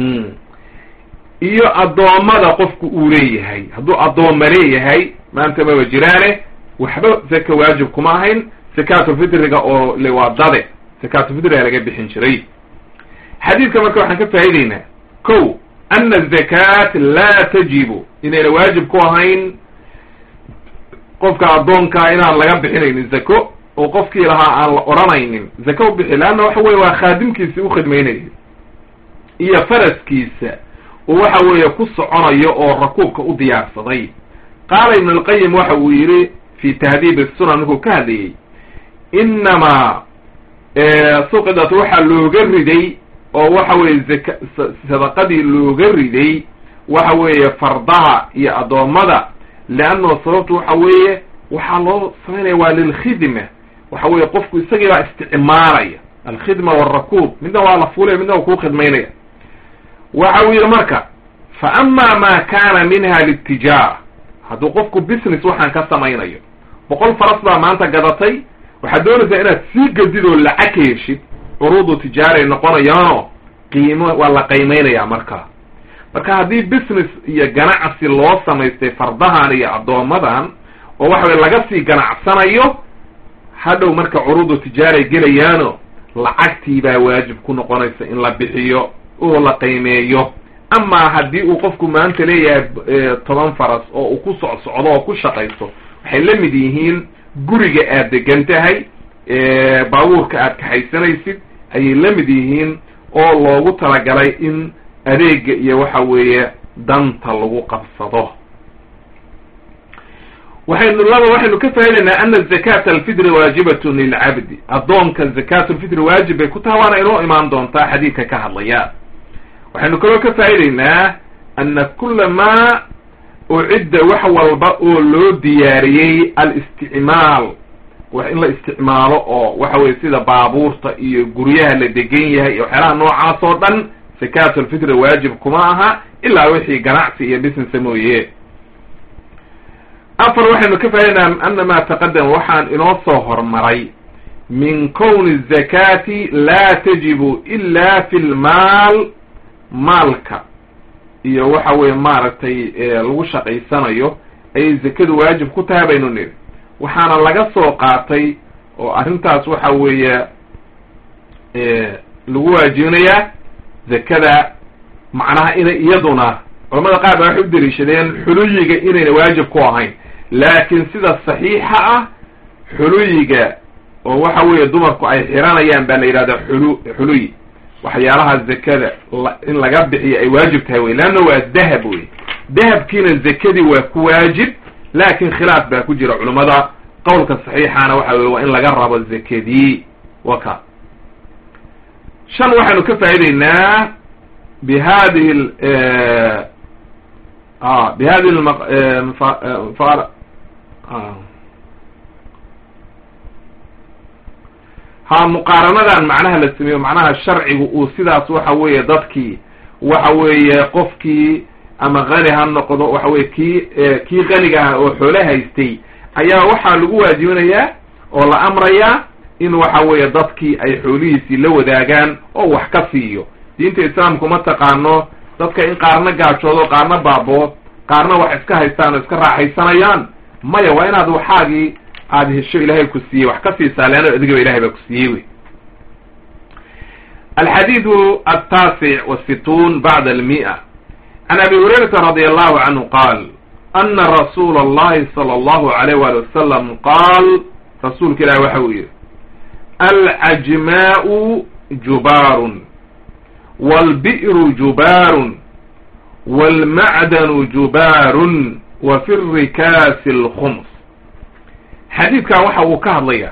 iyo addoommada qofku uu leeyahay hadduu addoomma leeyahay maanta maba jiraane waxba zaka waajib kuma ahayn zakaatulfitriga oo le waa dade zakaatulfitriga laga bixin jiray xadiidka marka waxaan ka faa'ideynaa ko ana azakaat laa tajibu inayna waajib ku ahayn qofka addoonkaa inaan laga bixinaynin zako oo qofkii lahaa aan la odhanaynin zaka u bixi leanna waxa weye waa khaadimkiisi u khidmaynaya iyo faraskiisa oo waxa weeye ku soconayo oo rakuubka u diyaarsaday qaala ibn alqayim waxa uu yidhi fi tahdiib asunan markuu ka hadlayey inamaa suqidat waxaa looga riday oo waxa weeye zaka sadaqadii looga riday waxa weeye fardaha iyo addoommada leannahu sababtu waxa weeye waxaa loo samaynaya waa lilkhidma waxa weeye qofku isagii baa isticmaalaya alkhidma waalrakuub midna waa la fuulaya midna waa kuu khidmaynaya waxa uu yidhi marka fa ama ma kana minha litijaara hadduu qofku business waxaan ka samaynayo boqol faras baa maanta gadatay waxaad doonaysaa inaad sii gadid oo lacag ka heshid curuudu tijaaray noqonayaanoo qiimo waa la qiimeynaya markaa marka haddii business iyo ganacsi loo samaystay fardahan iyo addoommadan oo waxa weye laga sii ganacsanayo hadhow marka curuudu tijaaray gelayaano lacagtii baa waajib ku noqonaysa in la bixiyo oo la qiimeeyo amaa haddii uu qofku maanta leeyahay toban faras oo uu ku socsocdo oo ku shaqaysto waxay la mid yihiin guriga aad degan tahay baabuurka aad kaxaysanaysid ayay la mid yihiin oo loogu talagalay in adeega iyo waxa weeye danta lagu qabsado waxaynu laba waxaynu ka faa'idaynaa ana zakata alfitri waajibatun lilcabdi addoonka zakat lfitri waajib bay ku tahay waana inoo imaan doontaa xadiidka ka hadlaya waxaynu kaloo ka faa'idaynaa ana kula maa ucidda wax walba oo loo diyaariyey alisticmaal wax in la isticmaalo oo waxa weye sida baabuurta iyo guryaha la degan yahay iyo waxyaalaha noocaas oo dhan zakat lfitri waajib kuma aha ilaa wixii ganacsi iyo businessa mooye afar waxaynu ka faa'idaynaa ana maa taqadama waxaan inoo soo hormaray min kowni zakati laa tajibu ila fi lmaal maalka iyo waxa weye maaragtay lagu shaqaysanayo ayay zakadu waajib ku tahay baynu niri waxaana laga soo qaatay oo arrintaas waxa weeye lagu waajibinayaa zakada macnaha inay iyaduna culamada qaar ba waxay u daliishadeen xuluyiga inayna waajib ku ahayn laakiin sida saxiixa ah xuluyiga oo waxa weeye dumarku ay xiranayaan baa la yidhahdaa xulu xuluy waxyaalaha zakada in laga bixiyo ay waajib tahay wey leanna waa dahab wey dahabkiina zakadii waa ku waajib laakin khilaaf baa ku jira culummada qowlka saxiixana waxa weye waa in laga rabo zakadii waka shan waxaynu ka faa'idaynaa bi hadihi bi hadihi ha muqaaranadan macnaha la sameeyo macnaha sharcigu uu sidaas waxa weeye dadkii waxa weeye qofkii ama kani ha noqdo waxa weye kii kii kaniga ah oo xoole haystay ayaa waxaa lagu waajibinayaa oo la amrayaa in waxa weeye dadkii ay xoolihiisii la wadaagaan oo wax ka siiyo diinta islaamku ma taqaano dadka in qaarna gaajoodo qaarna baabo qaarna wax iska haystaan oo iska raaxaysanayaan maya waa inaad waxaagii aada hesho ilaahay ku siiyey wax ka siisaa leanna adigaba ilahay baa ku siiyey wey alxadiidu altaasic wasittuun bacda almi'a can abi hurayrata radi allahu canhu qaal ana rasuula allahi sala allahu alayh wali wasalam qaal rasuulka ilahi waxa uu yihi alcajmaa'u jubaarun waalbi'ru jubaarun waalmacdanu jubaarun wa fi rikaasi alkhums xadiidkan waxa uu ka hadlayaa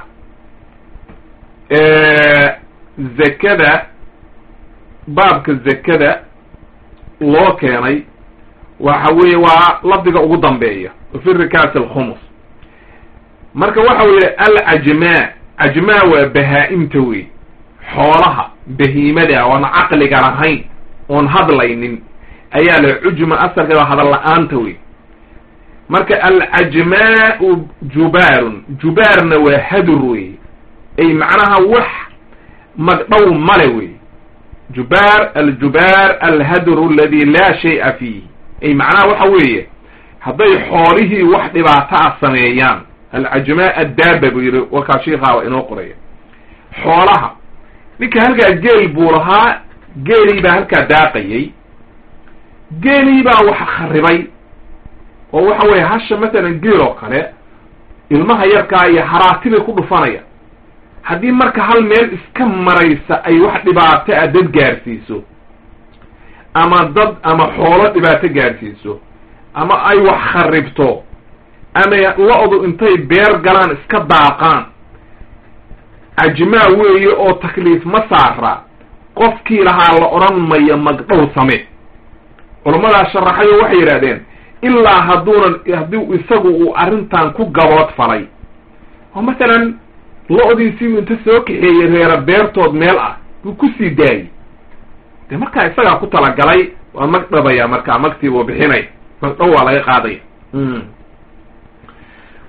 zakada baabka zakada loo keenay waxa weeye waa lafdiga ugu dambeeya fi rikaasi alkhumus marka waxa uu yihi alcajmaa cajmaa waa bahaa-imta wey xoolaha bahiimada oon caqliga lahayn oon hadlaynin ayaa la cujma asalkeeda hadal la-aanta wey marka alcajmaau jubaarun jubaarna waa hadur wey ay macnaha wax magdhow male wey jubaar aljubaar alhadru aladi laa shay'a fiih ay macnaha waxa weeye hadday xoolihii wax dhibaato ah sameeyaan alcajmaa addaaba buu yihi wakaa shiikaaba inoo qoraya xoolaha ninka halkaa geel buu lahaa geelii baa halkaa daaqayay geelii baa wax kharibay oo waxa weeye hasha masalan geel oo kale ilmaha yarkaa iyo haraatibay ku dhufanaya haddii marka hal meel iska maraysa ay wax dhibaato ah dad gaarsiiso ama dad ama xoolo dhibaato gaarsiiso ama ay wax kharibto ama lo-du intay beer galaan iska daaqaan cajmaa weeye oo takliif ma saara qofkii lahaa la odhan mayo magdhow same culammadaa sharaxayo waxay yidhahdeen ilaa hadduunan haddii isagu uu arrintan ku gabood falay oo masalan lo-diisii inta soo kaxeeyey reera beertood meel ah buu kusii daayey dee markaa isagaa ku talagalay waa magdhabaya markaa magtii buu bixinaya magdhow waa laga qaadaya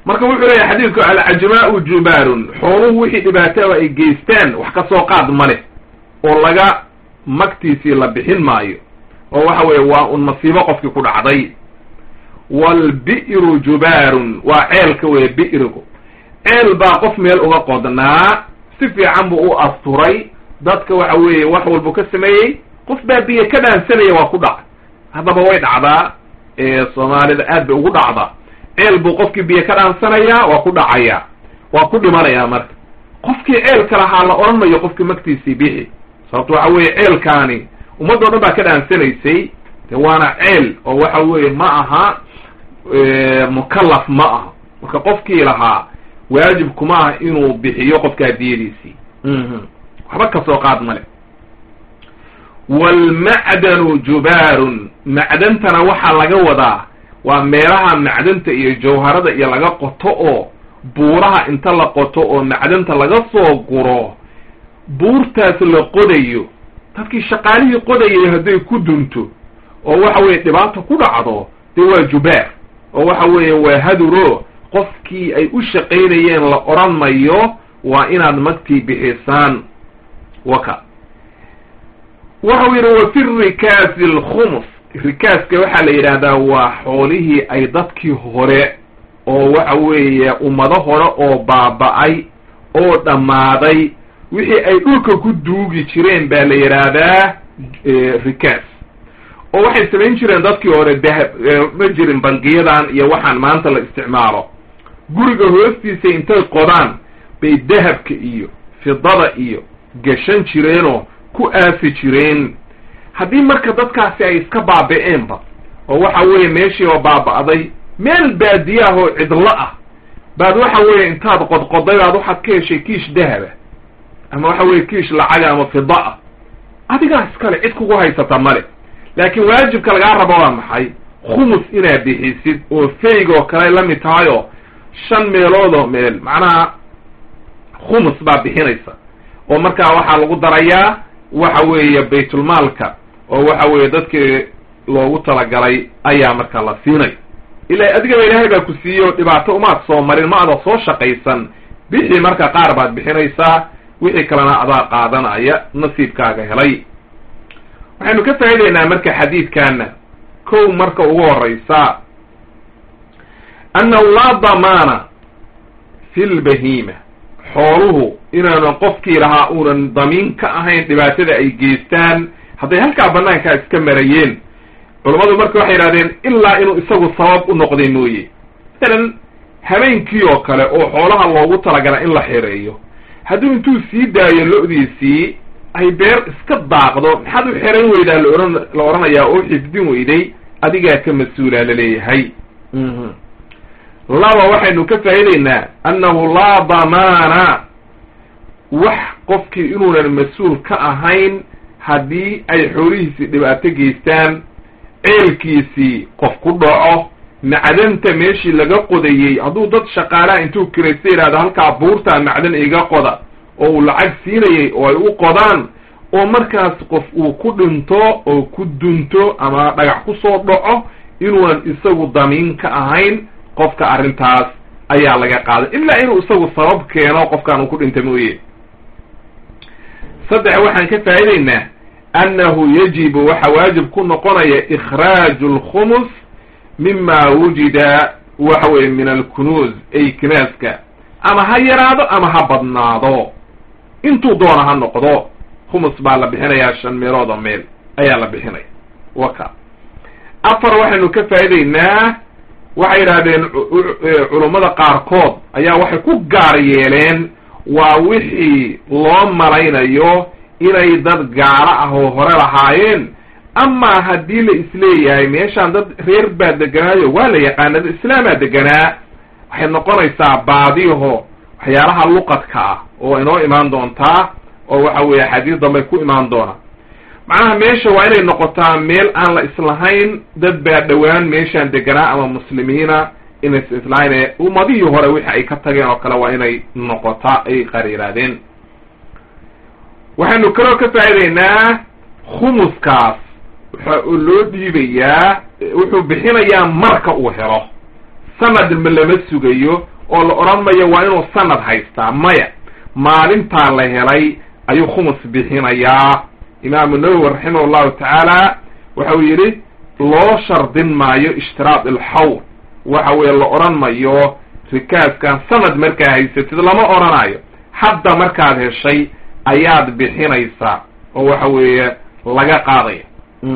marka wuxuu leeyahy xadiidku alcajmaau jubaarun xooluhu wixii dhibaataba ay geystaan wax ka soo qaad ma leh oo laga magtiisii la bixin maayo oo waxa weeye waa un masiibo qofkii ku dhacday waalbi'ru jubaarun waa ceelka weye bi'rigu ceel baa qof meel uga qodnaa si fiican buu u asturay dadka waxa weeye wax walbuu ka sameeyey qof baa biyo ka dhaansanaya waa ku dhacay haddaba way dhacdaa soomaalida aad bay ugu dhacdaa ceel buu qofkii biyo ka dhaansanayaa waa ku dhacayaa waa ku dhimanayaa marka qofkii ceelka lahaa la odhan mayo qofkii magtiisii bixi sababto waxa weeye ceelkaani ummaddo dhan baa ka dhaansanaysay de waana ceel oo waxa weeye ma aha mukallaf ma aha marka qofkii lahaa waajib kuma ah inuu bixiyo qofkaa diyadiisii waxba kasoo qaad male waalmacdanu jubaarun macdantana waxaa laga wadaa waa meelaha macdanta iyo jawharada iyo laga qoto oo buuraha inta la qoto oo macdanta laga soo guro buurtaas la qodayo dadkii shaqaalihii qodayay hadday ku dunto oo waxa weeye dhibaata ku dhacdo dee waa jubaar oo waxa weeye waa haduro qofkii ay u shaqaynayeen la odhan mayo waa inaad magtii bixisaan waka waxau yidhi wa fi rikaasi alkhumus rikaaska waxaa la yidhaahdaa waa xoolihii ay dadkii hore oo waxa weeye ummado hore oo baaba-ay oo dhammaaday wixii ay dhulka ku duugi jireen baa la yidhaahdaa rikaas oo waxay samayn jireen dadkii hore dahab ma jirin bangiyadan iyo waxaan maanta la isticmaalo guriga hoostiisa intay qodaan bay dahabka iyo fidada iyo gashan jireenoo ku aasi jireen haddii marka dadkaasi ay iska baaba-eenba oo waxa weeye meeshii oo baaba-day meel baadiyaah oo cidlo ah baad waxa weeye intaad qodqoday baad waxaad ka heshay kiish dahaba ama waxa weeye kiish lacaga ama fida ah adigaa iskale cid kugu haysata male laakiin waajibka lagaa rabo waa maxay khumus inaad bixisid oo feyg oo kale la mid tahay oo shan meeloodoo meel macnaha khumus baa bixinaysa oo markaa waxaa lagu darayaa waxa weeye baytulmaalka oo waxa weeye dadkii loogu talagalay ayaa markaa la siinay ila adigaba ilaahay baa ku siiye oo dhibaato umaad soo marin ma ada soo shaqaysan bixi marka qaar baad bixinaysaa wixii kalena adaa qaadanaya nasiibkaaga helay waxaynu ka faa'idaynaa marka xadiidkaana kow marka ugu horeysa annahu laa damaana fi lbahiima xooluhu inaanan qofkii lahaa uunan damiin ka ahayn dhibaatada ay geystaan hadday halkaa banaankaa iska marayeen culammadu marka waxay yidhahdeen ilaa inuu isagu sabab u noqday mooye masalan habeenkii oo kale oo xoolaha loogu talagala in la xereeyo hadduu intuu sii daayo lo-diisii ay beer iska daaqdo maxaad u xeran weydaa laohan la odhanayaa oo xifdin weyday adigaa ka mas-uulaa laleeyahay laba waxaynu ka faa'idaynaa annahu laa damaana wax qofkii inuunan mas-uul ka ahayn haddii ay xoolihiisii dhibaato geystaan ceelkiisii qof ku dhaco macdanta meeshii laga qodayey hadduu dad shaqaalaha intuu kiraysta yidhahdo halkaa buurtaa macdan iga qoda oo uu lacag siinayay oo ay u qodaan oo markaas qof uu ku dhinto oo ku dunto ama dhagax ku soo dhaco inuunan isagu damiin ka ahayn qofka arrintaas ayaa laga qaaday ilaa inuu isagu sabab keeno qofkaan uu ku dhinta mooye saddex waxaan ka faa'idaynaa annahu yajibu waxa waajib ku noqonaya ikhraaju alkhumus mima wujida waxa weye min alkunuuz ay kinaaska ama ha yaraado ama ha badnaado intuu doona ha noqdo khumus baa la bixinayaa shan meelood oo meel ayaa la bixinaya waka afar waxaynu ka faa'idaynaa waxay yidhahdeen culummada qaarkood ayaa waxay ku gaar yeeleen waa wixii loo malaynayo inay dad gaalo ah oo hore lahaayeen amaa haddii la isleeyahay meeshaan dad reer baa deganaayo waa la yaqaana dad islaamaa deganaa waxay noqonaysaa baadiyaho waxyaalaha luqadka ah oo inoo imaan doontaa oo waxa weeye xadiis dambay ku imaan doona macnaha meesha waa inay noqotaa meel aan la islahayn dad baa dhowaan meeshaan deganaa ama muslimiina inays islahayn ummadihii hore wixii ay ka tageen oo kale waa inay noqotaa ay qariiraadeen waxaynu kaloo ka faa'idaynaa khumuskaas waxa loo dhiibayaa wuxuu bixinayaa marka uu helo sanad ma lama sugayo oo la odhan mayo waa inuu sanad haystaa maya maalintaa la helay ayuu khumus bixinayaa imaamu nawowi raximah llahu tacaala waxa uu yidhi loo shardin maayo ishtiraad ilxawl waxa weeye la odhan mayo rikaaskan sanad markaa haysatid lama odhanayo hadda markaad heshay ayaad bixinaysaa oo waxa weeye laga qaadaya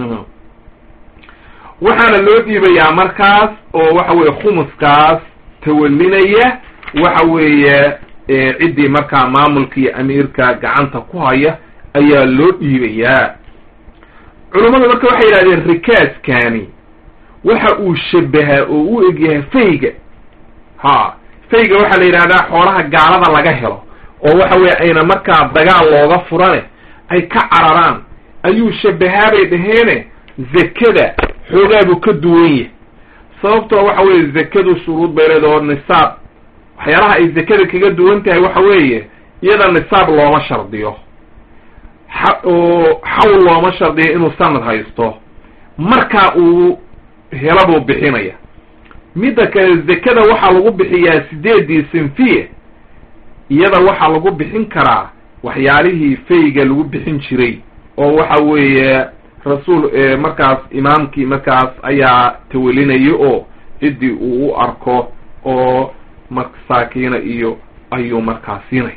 waxaana loo dhiibayaa markaas oo waxa weeye khumuskaas tawalinaya waxa weeye ciddii markaa maamulka iyo amiirka gacanta ku haya ayaa loo dhiibayaa culummadu marka waxay yidhahdeen rikaaskani waxa uu shabahaa oo u egyahay fayga ha fayga waxaa la yidhahdaa xoolaha gaalada laga helo oo waxa weeye ayna markaa dagaal looga furane ay ka cararaan ayuu shabahaa bay dhaheene zakada xoogaa buu ka duwan yahay sababtoo waxa weeye zakadu shuruud bay leeda oo nisaab waxyaalaha ay zakada kaga duwan tahay waxa weeye iyada nisaab looma shardiyo oo xawl looma shardiyo inuu sanad haysto markaa uu helo buu bixinaya midda kale zakada waxaa lagu bixiyaa sideedii sinfiye iyada waxaa lagu bixin karaa waxyaalihii fayga lagu bixin jiray oo waxa weeye rasuul markaas imaamkii markaas ayaa tawelinaya oo ciddii uu u arko oo masaakiina iyo ayuu markaa siinay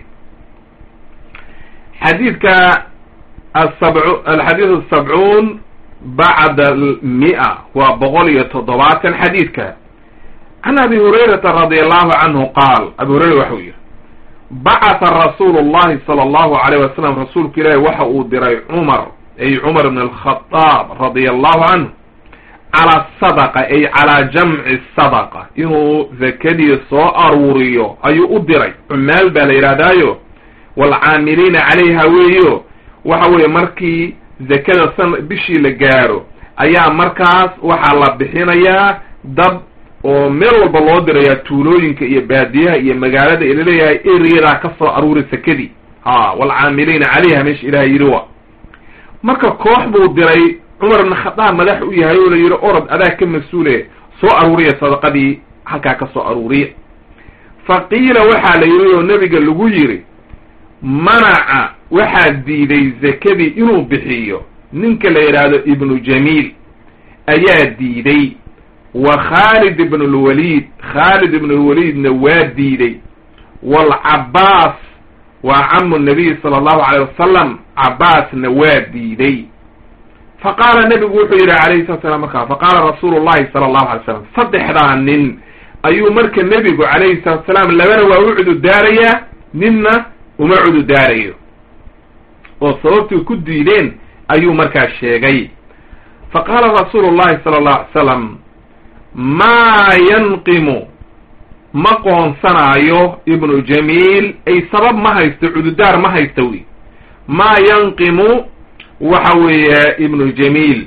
xadiidka asabc alxadiid asabcuun bacda almia waa boqol iyo toddobaatan xadiidka can abi hurayrata radi allahu canhu qaal abi hurayra waxau yihi bacatha rasuulu llahi sala allahu alayh wasalam rasuulku ilaahi waxa uu diray cumar ay cumar ibn alkhadaab radia allahu canhu calaa sadaqa ay calaa jamci sadaqa inuu zakadii soo aruuriyo ayuu u diray cumaal baa la yidhahdaayo waalcaamiliina calayha weeyo waxa weeye markii zakada san bishii la gaaro ayaa markaas waxaa la bixinayaa dad oo meel walba loo dirayaa tuulooyinka iyo baadiyaha iyo magaalada ila leeyahay eriyadaa ka soo aruuri sakadii ha waalcaamiliina calayha meesha ilaha yidhi wa marka koox buu diray cumar ibn khadaab madax u yahay oo la yidhi orod adaa ka mas-uule soo aruuriya sadaqadii halkaa ka soo aruuriya fa qiila waxaa la yidhi oo nebiga lagu yidhi manaca waxaa diiday zakadii inuu bixiyo ninka la yidhaahdo ibnu jamiil ayaa diiday wa khaalid ibn lwaliid khaalid ibn lwaliidna waa diiday waalcabaas waa camu nabiy sala allahu alayh wasalam cabaasna waa diiday fa qaala nebigu wuxuu yidhi alayhi salatu slam markaa fa qaala rasuulu llahi sala allahu alay slam saddexdaa nin ayuu marka nebigu calayhi salatu salaam labana waa u cududaarayaa ninna uma cududaarayo oo sababtii ku diideen ayuu markaa sheegay fa qaala rasuulu llahi sala allahu alay salam maa yanqimu ma qoonsanaayo ibnu jamiil ay sabab ma haysto cududaar ma haysta wy maa yanqimu waxa weeye ibnu jamiil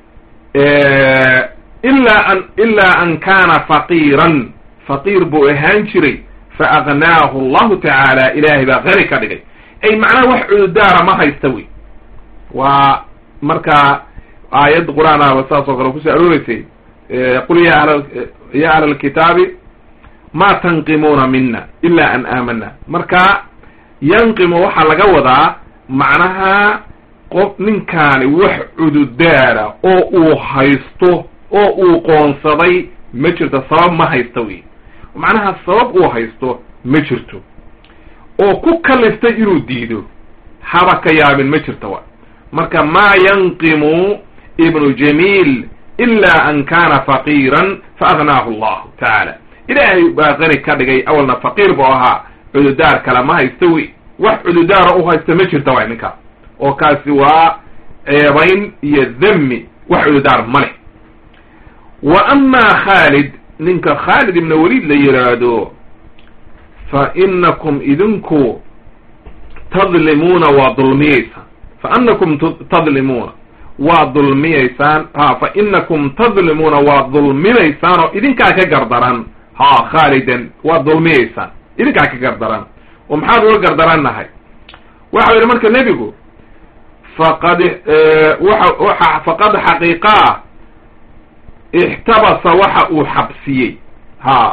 ilaa an ilaa an kaana faqiiran faqiir buu ahaan jiray fa agnaahu allahu tacaala ilaahay baa qani ka dhigay ay macnaha wax cududaara ma haysta wey waa markaa aayad qur-aan ahba saas oo kale kusoo arooreysay qul ya ahl ya ahla alkitaabi ma tanqimuuna mina ila an aamana marka yanqimu waxaa laga wadaa macnaha qof ninkaani wax cududaara oo uu haysto oo uu qoonsaday ma jirto sabab ma haysta wey macnaha sabab uu haysto ma jirto oo ku kaliftay inuu diido haba ka yaabin ma jirto wa marka maa yanqimu ibnu jamiil ila an kana faqiiran fa agnaahu allahu tacaala ilaahay baa qani ka dhigay awalna faqiir buu ahaa cududaar kale ma haysto wey wax cududaara u haysta ma jirta waay ninkaas oo kaasi waa ceebayn iyo dami wax cududaar ma leh wa amaa khaalid ninka khaalid ibna waliid la yidhaahdo fa inakum idinku tadlimuuna waa dulmiyeysaan fa anakum tadlimuuna waa dulmiyeysaan ha fa inakum tadlimuuna waa dulminaysaan oo idinkaa ka gardaran ha khaalidan waa dulmiyeysaan idinkaa ka gardaran oo maxaad uga gardarannahay waxa yidhi marka nebigu faqad waxa faqad xaqiiqaa ixtabasa waxa uu xabsiyey ha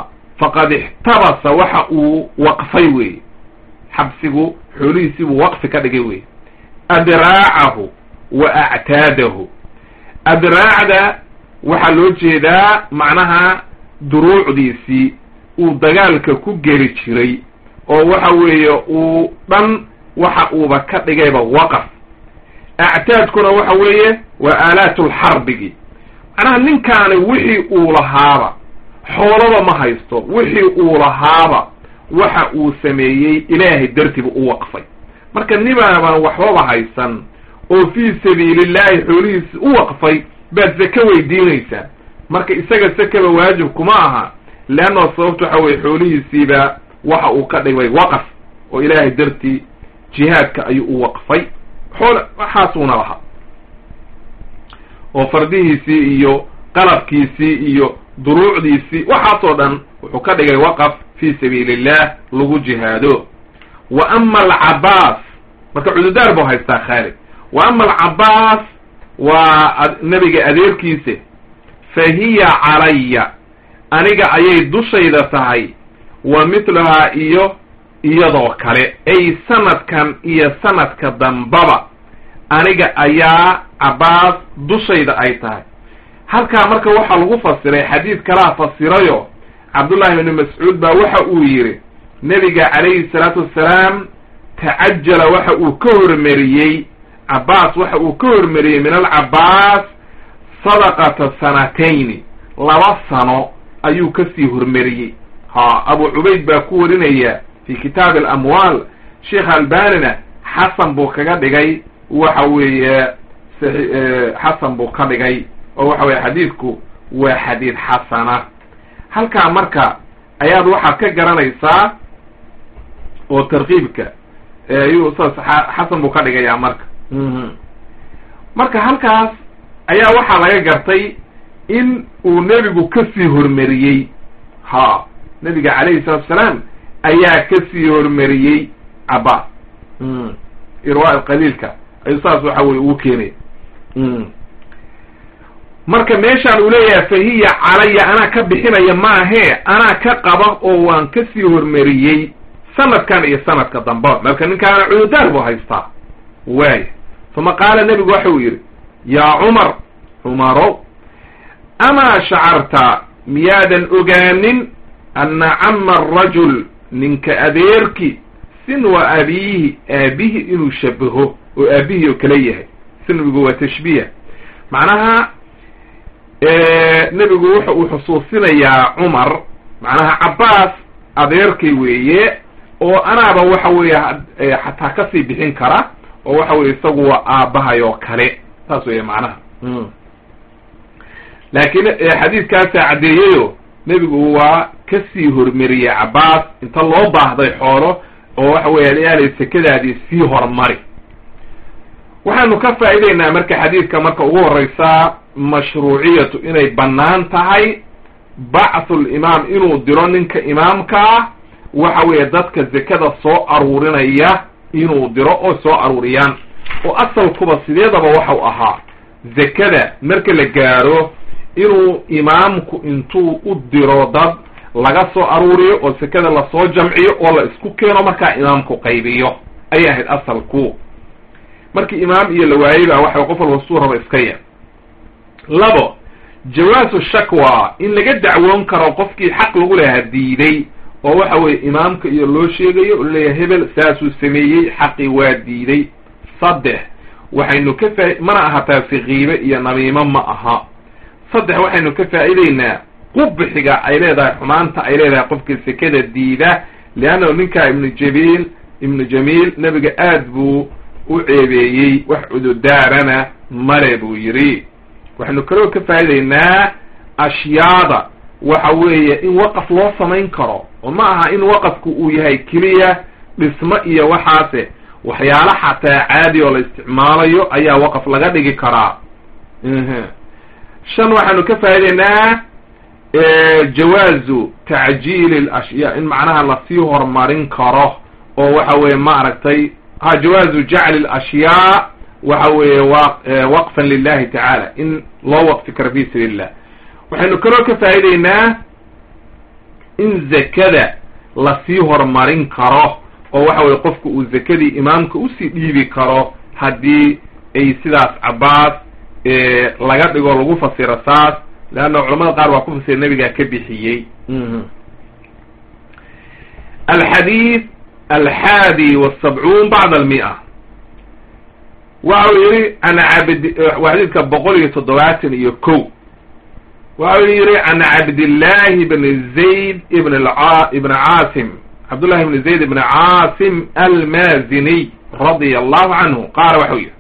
faqad ixtabasa waxa uu waqfay weeye xabsigu xoolihiisii buu waqfi ka dhigay weye adraacahu wa actaadahu adraacda waxaa loo jeedaa macnaha duruucdiisii uu dagaalka ku geli jiray oo waxa weeye uu dhan waxa uuba ka dhigayba waqaf actaadkuna waxa weeye waa aalaatulxarbigi macnaha ninkaani wixii uu lahaaba xoolaba ma haysto wixii uu lahaaba waxa uu sameeyey ilaahay dartiiba u waqfay marka nibaabaan waxbaba haysan oo fii sabiilillahi xoolihiisi u waqfay baad sake weydiinaysaa marka isaga sakaba waajib kuma aha leanno sababta waxa weye xoolihiisiiba waxa uu ka dhigay waqaf oo ilaahay dartii jihaadka ayuu u waqfay xool waxaasuuna lahaa oo fardihiisii iyo qalabkiisii iyo duruucdiisii waxaasoo dhan wuxuu ka dhigay waqaf fii sabiili illah lagu jihaado wa ama alcabaas marka cududaar buu haystaa khaalid wa ama alcabaas waa nebiga adeerkiisa fa hiya calaya aniga ayay dushayda tahay wa mitluhaa iyo iyadoo kale ay sanadkan iyo sanadka dambaba aniga ayaa cabaas dushayda ay tahay halkaa marka waxaa lagu fasiray xadiid kalaa fasirayo cabdullahi ibni mascuud baa waxa uu yidhi nebiga calayhi salaatu wassalaam tacajala waxa uu ka hormariyey cabaas waxa uu ka hormariyey min alcabaas sadaqata sanatayni laba sano ayuu kasii hormariyey ha abu cubayd baa ku warinaya fi kitaabi alamwaal sheekh albanina xasan buu kaga dhigay waxa weeye xasan buu ka dhigay oo waxa weye xadiidku waa xadiid xasana halkaa marka ayaad waxaad ka garanaysaa oo tarkiibka ayuu saas xasan buu ka dhigayaa marka marka halkaas ayaa waxaa laga gartay in uu nebigu kasii hormariyey ha nebiga calayhi salatu asalaam ayaa kasii hormariyey cabaas irwa qaliilka ayuu saas waxa weye ugu keenaya marka meeshaan uu leeyahay fa hiya calaya anaa ka bixinaya maahee anaa ka qaba oo waan kasii hormariyey sanadkan iyo sanadka damba marka ninkaana cududaar buu haystaa waaya uma qaala nebigu waxa uu yidhi yaa cumar cumarow amaa shacarta miyaadan ogaanin anna cama arajul ninka adeerki sinwa abiihi aabihi inuu shabaho oo aabihii oo kale yahay sinwigu waa tashbiih macnaha nebigu wuxa uu xusuusinayaa cumar macnaha cabaas adeerkay weeye oo anaaba waxa weeye xataa kasii bixin kara oo waxa weye isagu waa aabbahay oo kale saas weeye macnaha laakiin xadiidkaasaa caddeeyeyo nebigu waa kasii hormariyey cabaas inta loo baahday xoolo oo waxa weeye yaalay sekadaadii sii hormari waxaanu ka faa'ideynaa marka xadiidka marka ugu horeysaa mashruuciyatu inay bannaan tahay bacthu limaam inuu diro ninka imaamka ah waxa weeye dadka zekada soo aruurinaya inuu diro oo soo aruuriyaan oo asalkuba sideedaba waxau ahaa zekada marka la gaaro inuu imaamku intuu u diro dad laga soo aruuriyo oo sekada lasoo jamciyo oo la isku keeno markaa imaamku qaybiyo ayay ahayd asalku markii imaam iyo la waayey baa waxa qof walba suu raba iska yar labo jawaasu shakwa in laga dacwoon karo qofkii xaq lagu lahaa diiday oo waxa weeye imaamka iyo loo sheegayo oo laleeyahay hebel saasuu sameeyey xaqii waa diiday saddex waxaynu ka faa mana aha taasi kiibe iyo namiimo ma aha saddex waxaynu ka faa'ideynaa qubxiga ay leedahay xumaanta ay leedahay qofka sekada diida leannahu ninkaa ibnu jabiil ibnu jamiil nebiga aad buu u ceebeeyey wax cududaarana male buu yidhi waxaynu kaloo ka faa'ideynaa ashyaada waxa weeye in waqaf loo samayn karo oo ma aha in waqafku uu yahay keliya dhismo iyo waxaase waxyaalo xataa caadi oo la isticmaalayo ayaa waqaf laga dhigi karaa shan waxaanu ka faa'ideynaa jawaazu tacjiili alashyaa in macnaha lasii horumarin karo oo waxa weeye ma aragtay ha jawaazu jacli alashyaa waxa weeye wa waqfan lilahi tacaala in loo waqfi karo fi sabiili illah waxaynu kaloo ka faa'ideynaa in zakada lasii horumarin karo oo waxa weye qofku uu zakadii imaamka usii dhiibi karo haddii ay sidaas cabaas laga dhigo lagu fasiro saas leanna culamada qaar waa ku fasira nebigaa ka bixiyey alxadiid alxaadi wasabcuun bacd almia waxa uu yihi an cabd waa xadiidka boqol iyo toddobaatan iyo ko waxa uu yihi can cabdillahi bni zayd ibn ibn caasim cabdullahi ibni zayd ibn caasim almaziniy radia allahu canhu qaala waxau yihi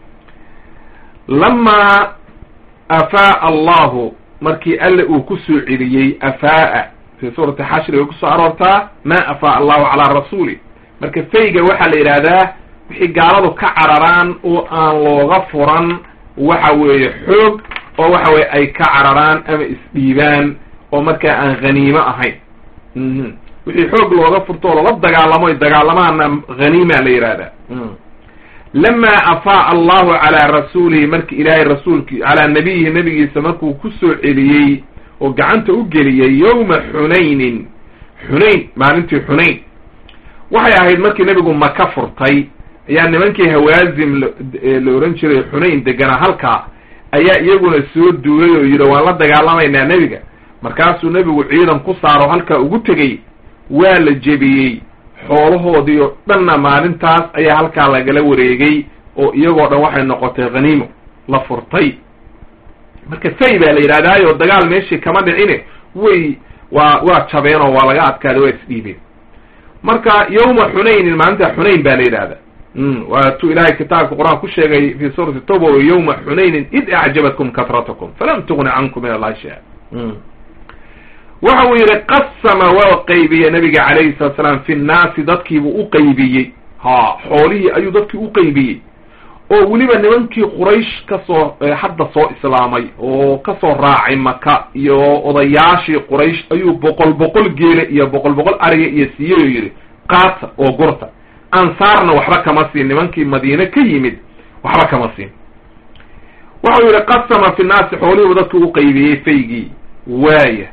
lamaa afaa'a allahu markii alle uu ku soo celiyey afaa'a fii suurati xashri way kusoo aroortaa ma afaa'a allahu calaa rasuuli marka fayga waxaa la yidhaahdaa wixii gaaladu ka cararaan oo aan looga furan waxa weeye xoog oo waxa weye ay ka cararaan ama isdhiibaan oo markaa aan haniimo ahayn wixii xoog looga furto oo lala dagaalamo ay dagaalamaana haniima la yidhahdaa lamaa afaa'a allahu calaa rasuulihi marki ilaahay rasuulki calaa nabiyihi nabigiisa markuu ku soo celiyey oo gacanta u geliyey yowma xunaynin xunayn maalintii xunayn waxay ahayd markii nebigu maka furtay ayaa nimankii hawaazim la ohan jiray xunayn deganaa halkaa ayaa iyaguna soo duulay oo yidhi waan la dagaalamaynaa nebiga markaasuu nebigu ciidan ku saaro halkaa ugu tegey waa la jebiyey xoolahoodii oo dhanna maalintaas ayaa halkaa lagala wareegay oo iyagoo dhan waxay noqotay khaniimo la furtay marka fay baa la yidhahdaayo dagaal meeshii kama dhicine way waa waa jabeenoo waa laga adkaaday waa isdhiibeen marka yawma xunaynin maalinta xunayn baa la yidhahda waa tu ilahay kitaabka qur-aan ku sheegay fi suurati toba yawma xunaynin id acjabatkum katratakum falam tugni cankum min allahi shay-a waxa uu yidhi qasama waa qaybiyey nabiga calayhi salatu salaam fi nnaasi dadkiibuu u qaybiyey ha xoolihii ayuu dadkii u qaybiyey oo weliba nimankii quraysh kasoo hadda soo islaamay oo kasoo raacay maka iyo odayaashii quraysh ayuu boqol boqol geele iyo boqol boqol ariga iyo siiyey oo yidhi qaata oo gurta ansaarna waxba kama siin nimankii madiine ka yimid waxba kama siin waxau yidhi qasama fi nnaasi xoolihiibu dadkii u qaybiyey faygii waaya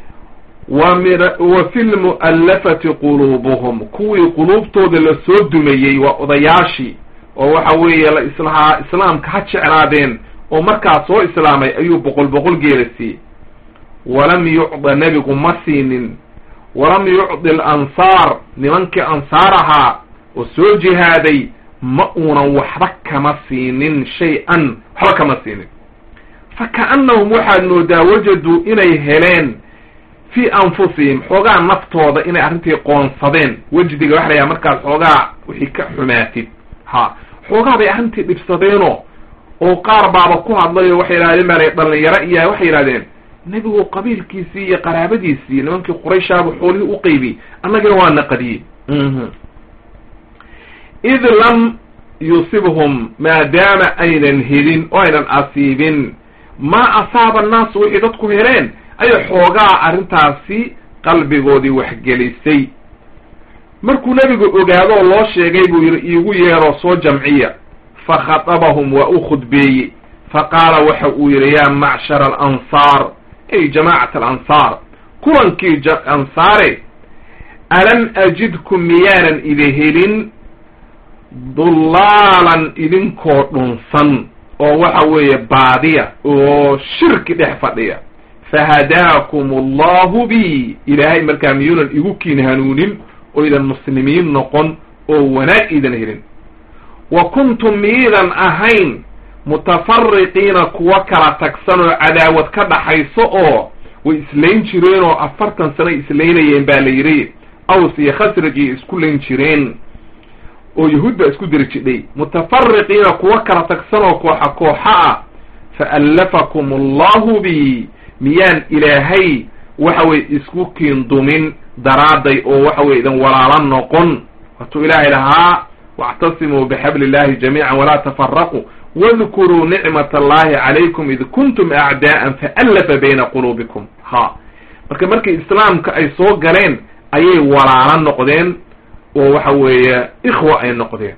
wa fi lmu'allafati quluubuhum kuwii quluubtooda la soo dumayey waa odayaashii oo waxa weeye la islahaa islaamka ha jeclaadeen oo markaa soo islaamay ayuu boqol boqol geela siiyey walam yucda nebigu ma siinin walam yucdi alansaar nimankii ansaar ahaa oo soo jihaaday ma uunan waxba kama siinin shay-an waxba kama siinin fa ka'annahum waxaad moodaa wajaduu inay heleen fii anfusihim xoogaa naftooda inay arrintii qoonsadeen wejdiga waxa la yhaha markaas xoogaa wixii ka xumaatid ha xoogaa bay arrintii dhibsadeenoo oo qaar baaba ku hadlayo waxay yidhahdeen baa dhalinyaro iya waxay yidhahdeen nebigu qabiilkiisii iyo qaraabadiisii nimankii qurayshaaba xoolihii u qaybiyey annagana waa naqadiyey id lam yusibhum maadaama aynan helin oo aynan asiibin maa asaaba annaasu wixii dadku heleen ayay xoogaa arrintaasi qalbigoodii waxgelisay markuu nebigu ogaado oo loo sheegay buu yidhi iigu yeeroo soo jamciya fa khatabahum waa u khudbeeyey fa qaala waxa uu yidhi yaa macshara alansaar ay jamaacat alansaar kulankii ansaare alam ajidkum miyaanan idi helin dullaalan idinkoo dhunsan oo waxa weeye baadiya oo shirki dhex fadhiya fahadaakum allahu bi ilaahay markaa miyuunan igu kiin hanuunin oo idan muslimiin noqon oo wanaag iidan helin wa kuntum miidan ahayn mutafariqiina kuwa kala tagsan oo cadaawad ka dhaxayso oo way islayn jireen oo afartan sano islaynayeen baa la yidhi aws iyo khasraj iyo isku layn jireen oo yahuud baa isku diri jidhay mutafariqiina kuwa kala tagsan oo kooxa kooxa ah faallafakum allahu bi miyaan ilaahay waxa weye isku kiindumin daraadday oo waxa weye idan walaalo noqon waatuu ilaahay lahaa wاctasimuu bxabli اllahi jamiica walaa tafaraquu wadkuruu nicmat allahi calaykum id kuntum acdaءa faallafa bayna quluubikum ha marka markii islaamka ay soo galeen ayay walaalo noqdeen oo waxa weeye ikhwa ay noqdeen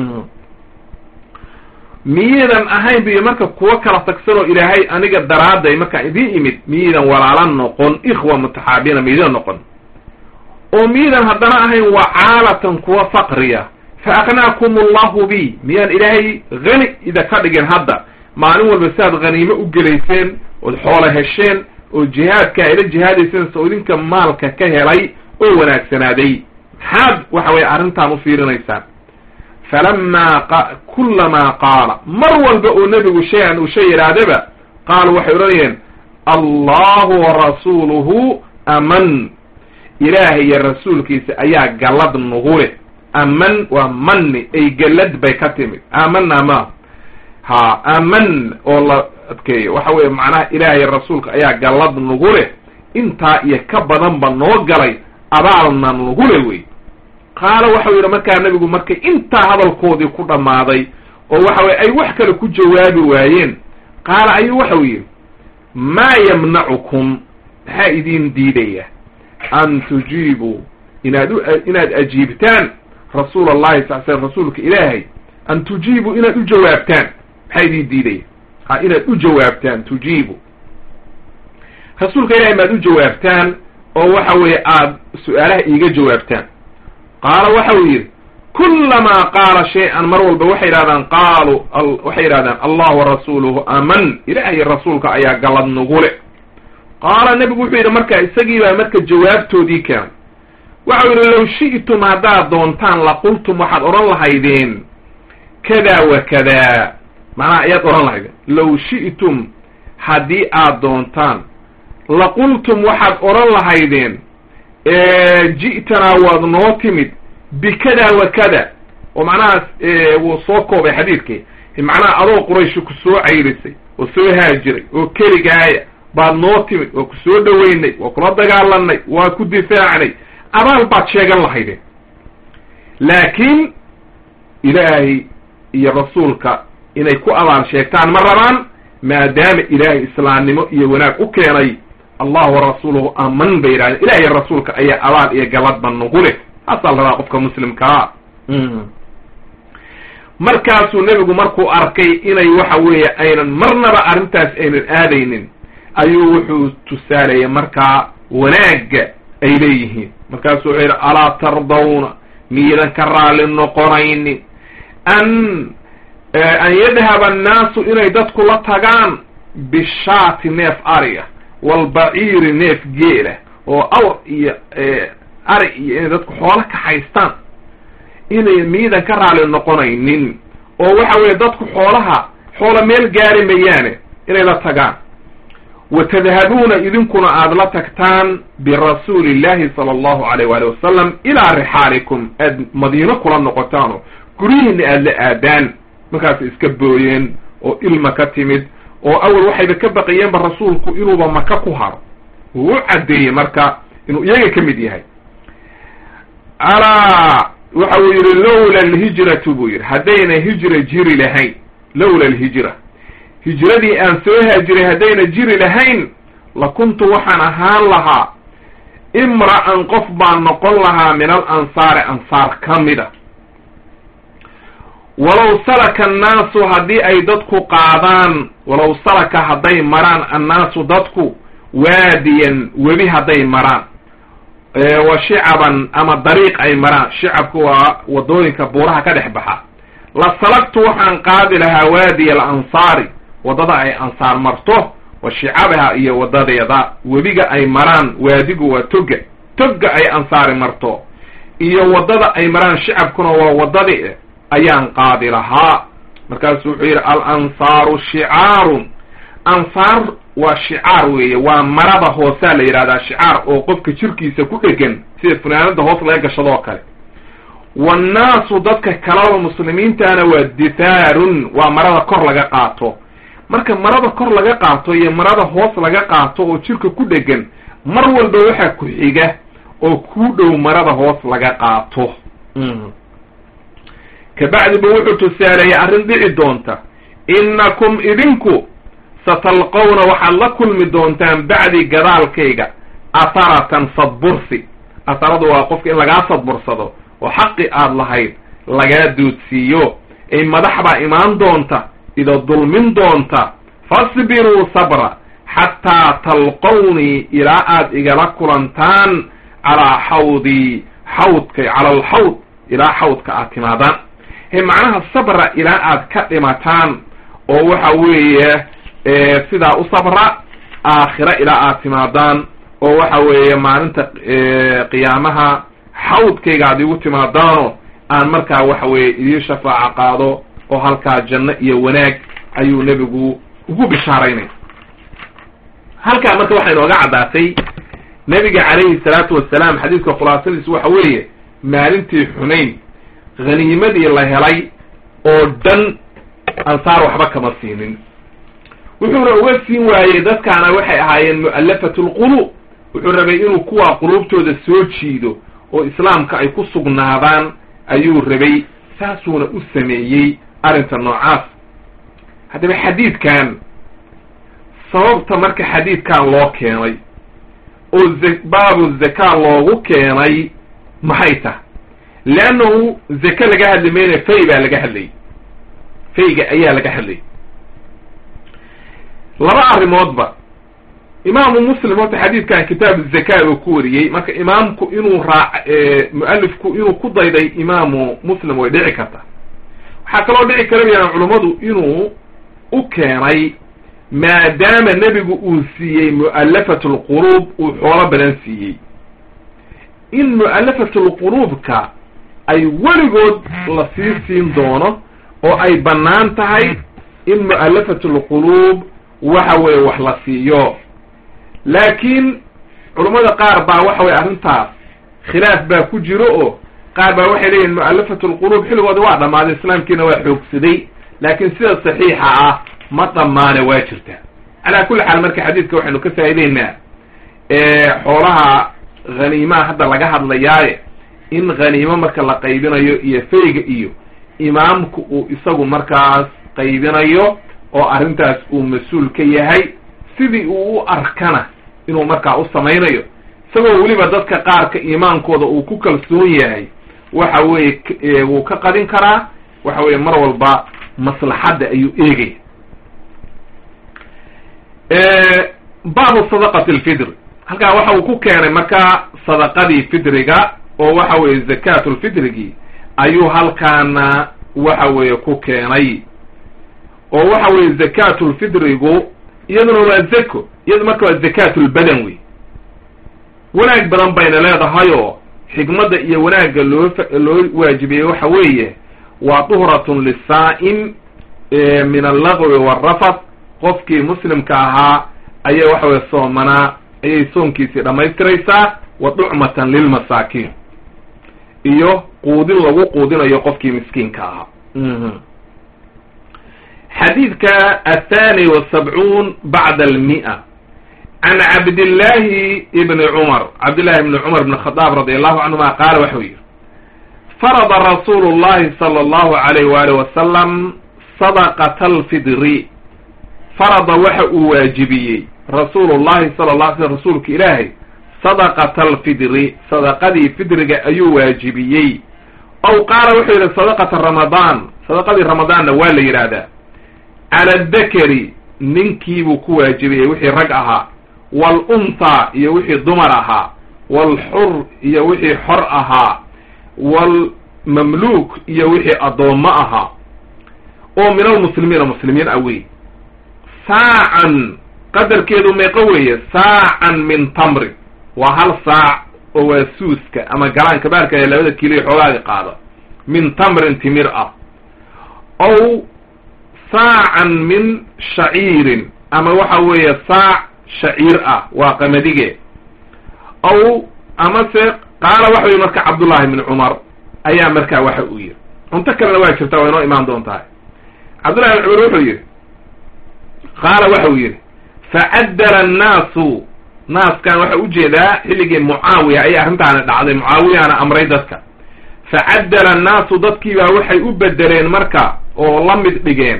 miyiidan ahayn biyo marka kuwo kala tagsan oo ilaahay aniga daraadday markaan idiin imid miyiidan walaalo noqon ikhwa mutaxaabiina miyidan noqon oo miidan haddana ahayn wacaalatan kuwa faqriya fa aqnaakum allahu bi miyaan ilaahay hani ida ka dhigin hadda maalin walba siaad haniimo u gelayseen ood xoolo hesheen oo jihaadka ayla jihaadayseen soo idinka maalka ka helay oo wanaagsanaaday maxaad waxa weye arrintaan u fiirinaysaan falamaa kullamaa qaala mar walba oo nebigu shay-an uu shay yidhaahdaba qaalu waxay odhanayeen allahu warasuuluhu aman ilaahay iyo rasuulkiisa ayaa gallad nugu leh aman waa manni ay gallad bay ka timid aamana ma ha aman oo la adkeeyo waxa weeye macnaha ilaahay rasuulka ayaa gallad nugu leh intaa iyo ka badanba noo galay abaalna nugu leh wey qaala waxau yidhi markaa nebigu markay intaa hadalkoodii ku dhammaaday oo waxa weye ay wax kale ku jawaabi waayeen qaala ayuu waxau yidhi maa yamnacukum maxaa idin diidaya an tujiibuu inaad u inaad ajiibtaan rasuul allahi sal slam rasuulka ilaahay an tujiibuu inaad u jawaabtaan maxaa idin diidaya ha inaad u jawaabtaan tujiibu rasuulka ilahay maad u jawaabtaan oo waxa weeye aad su-aalaha iiga jawaabtaan qaala waxa uu yidhi kullamaa qaala shay-an mar walba waxay yidhahdaan qaaluu waxay yidhahdaan allah warasuuluhu aman ilaahay rasuulka ayaa gallad nugule qaala nebigu wuxuu yidhi marka isagii baa marka jawaabtoodii keenay waxau yidhi low shi'tum haddaad doontaan laqultum waxaad odhan lahaydeen kada wa kada macnaha ayaad odhan lahaydeen low shi'tum haddii aad doontaan laqultum waxaad odhan lahaydeen ji'tanaa waad noo timid bikada wa kada oo macnahaas wuu soo koobay xadiidkii macnaha adoo qurayshi ku soo cayrisay oo soo haajiray oo keligaaya baad noo timid waa ku soo dhoweynay waa kula dagaalanay waa ku difaacnay abaal baad sheegan lahaydeen laakiin ilaahay iyo rasuulka inay ku abaal sheegtaan ma rabaan maadaama ilaahay islaamnimo iyo wanaag u keenay allah warasuuluhu aman bay yidhahdeen ilahiy rasuulka ayaa abaal iyo galadba nugu leh haasaa la rabaa qofka muslimkaa markaasuu nebigu markuu arkay inay waxa weeye aynan marnaba arrintaas aynan aadaynin ayuu wuxuu tusaalayay markaa wanaagga ay leeyihiin markaasuu wuxuu yidhi alaa tardawna miidan ka raalli noqonaynin an an yadhaba annaasu inay dadku la tagaan bishaati neef ariga walbaciiri neef geela oo awr iyo ari iyo inay dadku xoolo kaxaystaan inay miidan ka raalli noqonaynin oo waxa weeye dadku xoolaha xoolo meel gaari mayaane inay la tagaan wa tadhabuuna idinkuna aada la tagtaan birasuuli illahi sala allahu alayh waali wasalam ilaa rixaalikum aad madiino kula noqotaano guryihiina aada la aadaan markaas iska booyeen oo ilma ka timid oo awal waxayba ka baqayeenba rasuulku inuuba maka ku haro wuu u caddeeyey marka inuu iyaga ka mid yahay alaa waxa uu yidhi lowla alhijratu buu yidhi haddayna hijra jiri lahayn lowla alhijra hijradii aan soo haajiray haddayna jiri lahayn la kuntu waxaan ahaan lahaa imra'an qof baan noqon lahaa min al ansaari ansaar ka mida walow salaka annaasu haddii ay dadku qaadaan walow salaka hadday maraan annaasu dadku waadiyan webi hadday maraan wa shicaban ama dariiq ay maraan shicabku waa wadooyinka buuraha ka dhex baxa la salagtu waxaan qaadi lahaa waadiya alansaari waddada ay ansaar marto wa shicabaha iyo wadadeeda webiga ay maraan waadigu waa toga toga ay ansaari marto iyo waddada ay maraan shicabkuna waa waddadii ayaan qaadi lahaa markaasu wuxuu yidhi al ansaaru shicaarun ansaar waa shicaar weeye waa marada hoosaa la yidhahdaa shicaar oo qofka jirkiisa ku dhegan sida funaanada hoos laga gashadoo kale wannaasu dadka kalaba muslimiintana waa dithaarun waa marada kor laga qaato marka marada kor laga qaato iyo marada hoos laga qaato oo jirka ku dhegan mar walba waxaa ku xiga oo kuu dhow marada hoos laga qaato kabacdi bu wuxuu tusaaleeyey arrin dhici doonta innakum idinku satalqawna waxaad la kulmi doontaan bacdi gadaalkayga atharatan sadbursi atharadu waa qofka in lagaa sadbursado oo xaqi aada lahayd lagaa doodsiiyo ay madax baa imaan doonta ida dulmin doonta fasbiruu sabra xataa talqawnii ilaa aad igala kulantaan calaa xawdii xawdkay cala alxawd ilaa xawdka aad timaadaan he macnaha sabra ilaa aad ka dhimataan oo waxa weeye sidaa u sabra aakhira ilaa aad timaadaan oo waxa weeye maalinta qiyaamaha xawdkayga aad igu timaadaano aan markaa waxa weeye idiin shafaaco qaado oo halkaa janno iyo wanaag ayuu nebigu ugu bishaaraynay halkaa marka waxay inooga caddaatay nebiga calayhi salaatu wasalaam xadiiska khulaasadiisu waxa weeye maalintii xunayn haniimadii la helay oo dhan ansaar waxba kama siinin wuxuuna uga siin waayey dadkaana waxay ahaayeen mu'allafatu lquluub wuxuu rabay inuu kuwaa quluubtooda soo jiido oo islaamka ay ku sugnaadaan ayuu rabay saasuuna u sameeyey arrinta noocaas haddaba xadiidkan sababta marka xadiidkan loo keenay oo baabu zaka loogu keenay maxay tahay leannahu zake laga hadli mayna fay baa laga hadlayay fayga ayaa laga hadlayay laba arrimoodba imaamu muslim horta xadiidkan kitaabu zaka uu ku wariyey marka imaamku inuu raac mualifku inuu ku dayday imaamu muslim way dhici karta waxaa kaloo dhici kara bayaan culummadu inuu u keenay maadaama nebigu uu siiyey mu'allafatu lquluub uu xoolo badan siiyey in mu'allafatu lquluubka ay weligood la sii siin doono oo ay bannaan tahay in mu'allafatu lquluub waxa weeye wax la siiyo laakiin culummada qaar baa waxa weye arrintaas khilaaf baa ku jiro oo qaar baa waxay leeyihin mu'allafatu lquluub xilligooda waa dhammaaday islaamkiina waa xoogsaday laakiin sida saxiixa ah ma dhammaane waa jirta calaa kulli xaal marka xadiidka waxaynu ka faa'ideynaa xoolaha haniimaha hadda laga hadlayaaye in haniimo marka la qaybinayo iyo fayga iyo imaamku uu isagu markaas qaybinayo oo arrintaas uu mas-uul ka yahay sidii uu u arkana inuu markaa u samaynayo isagoo weliba dadka qaarka iimaankooda uu ku kalsoon yahay waxa weeye wuu ka qadin karaa waxa weeye mar walba maslaxadda ayuu eegaya baabu sadaqati alfidr halkaa waxa uu ku keenay markaa sadaqadii fidriga oo waxa weeye zakatulfidrigii ayuu halkaana waxa weeye ku keenay oo waxa weeye zakatulfidrigu iyaduna waa zako iyadu marka waa zakatulbadan wey wanaag badan bayna leedahay oo xikmadda iyo wanaagga loo loo waajibiyey waxa weeye waa tuhratun lisaa'im min allagwi waalrafat qofkii muslimka ahaa ayaa waxa weye soomanaa ayay soonkiisii dhammaystiraysaa wa ducmatan lilmasaakiin iyo quudin lagu quudinayo qofkii miskiinka ahaa xadiidka athani wasabcuun bacda almi'a can cabdillahi ibni cumar cabdillahi ibni cumar ibn khadaab radi allahu canhuma qaala waxau yihi farada rasuulu llahi sala allahu alayh waalih wasalam sadaqata alfidri farada waxa uu waajibiyey rasuulu llahi sala la alay slm rasuulka ilaahay sadaqata alfidri sadaqadii fidriga ayuu waajibiyey ow qaala wuxuu yidhi sadaqata ramadaan sadaqadii ramadaanna waa la yidhaahdaa cala adakari ninkiibuu ku waajibiyey wixii rag ahaa waalunhaa iyo wixii dumar ahaa waalxur iyo wixii xor ahaa waalmamluuk iyo wixii addoommo ahaa oo min almuslimiina muslimiin ah wey saacan qadarkeedu meeqo weeye saacan min tamrin waa hal saac oo waa suuska ama galaanka baarka ee labada kiilo xoogaaga qaada min tamrin timir ah ow saacan min shaciirin ama waxa weeye saac shaciir ah waa qamadige ow amase qaala waxa weye marka cabdullahi bni cumar ayaa markaa waxa uu yihi cunto kalena waa jirtaa waa inoo imaan doontahay cabdullahi bn cumar wuxuu yihi qaala waxa uu yidhi facaddala annaasu naaskan waxa ujeedaa xilligii mucaawiya ayay arrintaani dhacday mucaawiyana amray dadka facaddala annaasu dadkiibaa waxay u bedeleen marka oo la mid dhigeen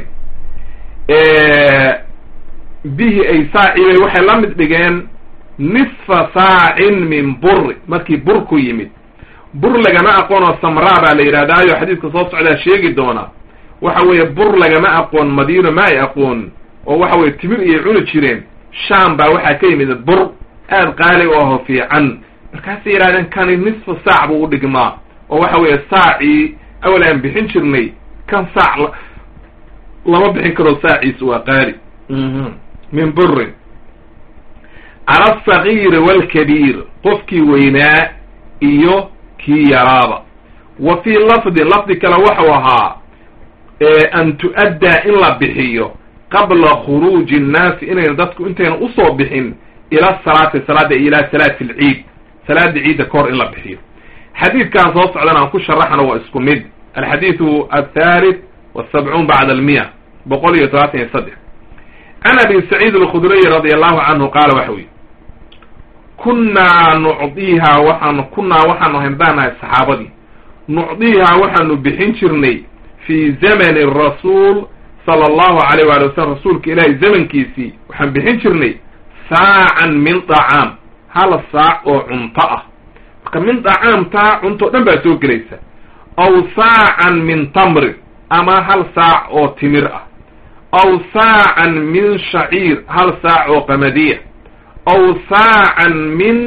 bihi ay saacibay waxay la mid dhigeen nisfa saacin min buri markii bur ku yimid bur lagama aqoon oo samraa baa la yidhahdaayo xadiidka soo socdaa sheegi doona waxa weeye bur lagama aqoon madiino ma ay aqoon oo waxa weye timir iyay cuni jireen sham baa waxaa ka yimid bur aad qaali u aho fiican markaasay yidhahdeen kani nisfu saac buu u dhigmaa oo waxa weeye saacii awal aan bixin jirnay kan saac lama bixin karo saaciis waa qaali min burin cala alsagiiri waalkabiir qofkii weynaa iyo kii yaraaba wa fii lafdin lafdi kale waxau ahaa an tu'addaa in la bixiyo qabla khuruuji nnaasi inayna dadku intayna usoo bixin ila salaati salaada ilaa salaati alciid salaada ciidda ka hor in la bixiyo xadiidkan soo socdan aan ku sharaxna waa isku mid alxadiidu athalith wasabcuun bacda almiya boqol iyo todobaatan iyo saddex can abi saciid alkhudriy radi allahu canhu qaala waxa weye kunnaa nucdiihaa waxaanu kunnaa waxaanu ahayn baanahay saxaabadii nucdiihaa waxaanu bixin jirnay fii zamani rasuul sala allahu alayh waali wasalam rasuulka ilaahay zamankiisii waxaan bixin jirnay saacan min dacaam hal saac oo cunto ah marka min dacaamtaa cunto o dhan baa soo gelaysa aw saacan min tamrin ama hal saac oo timir ah aw saacan min shaciir hal saac oo qamadiya aw saacan min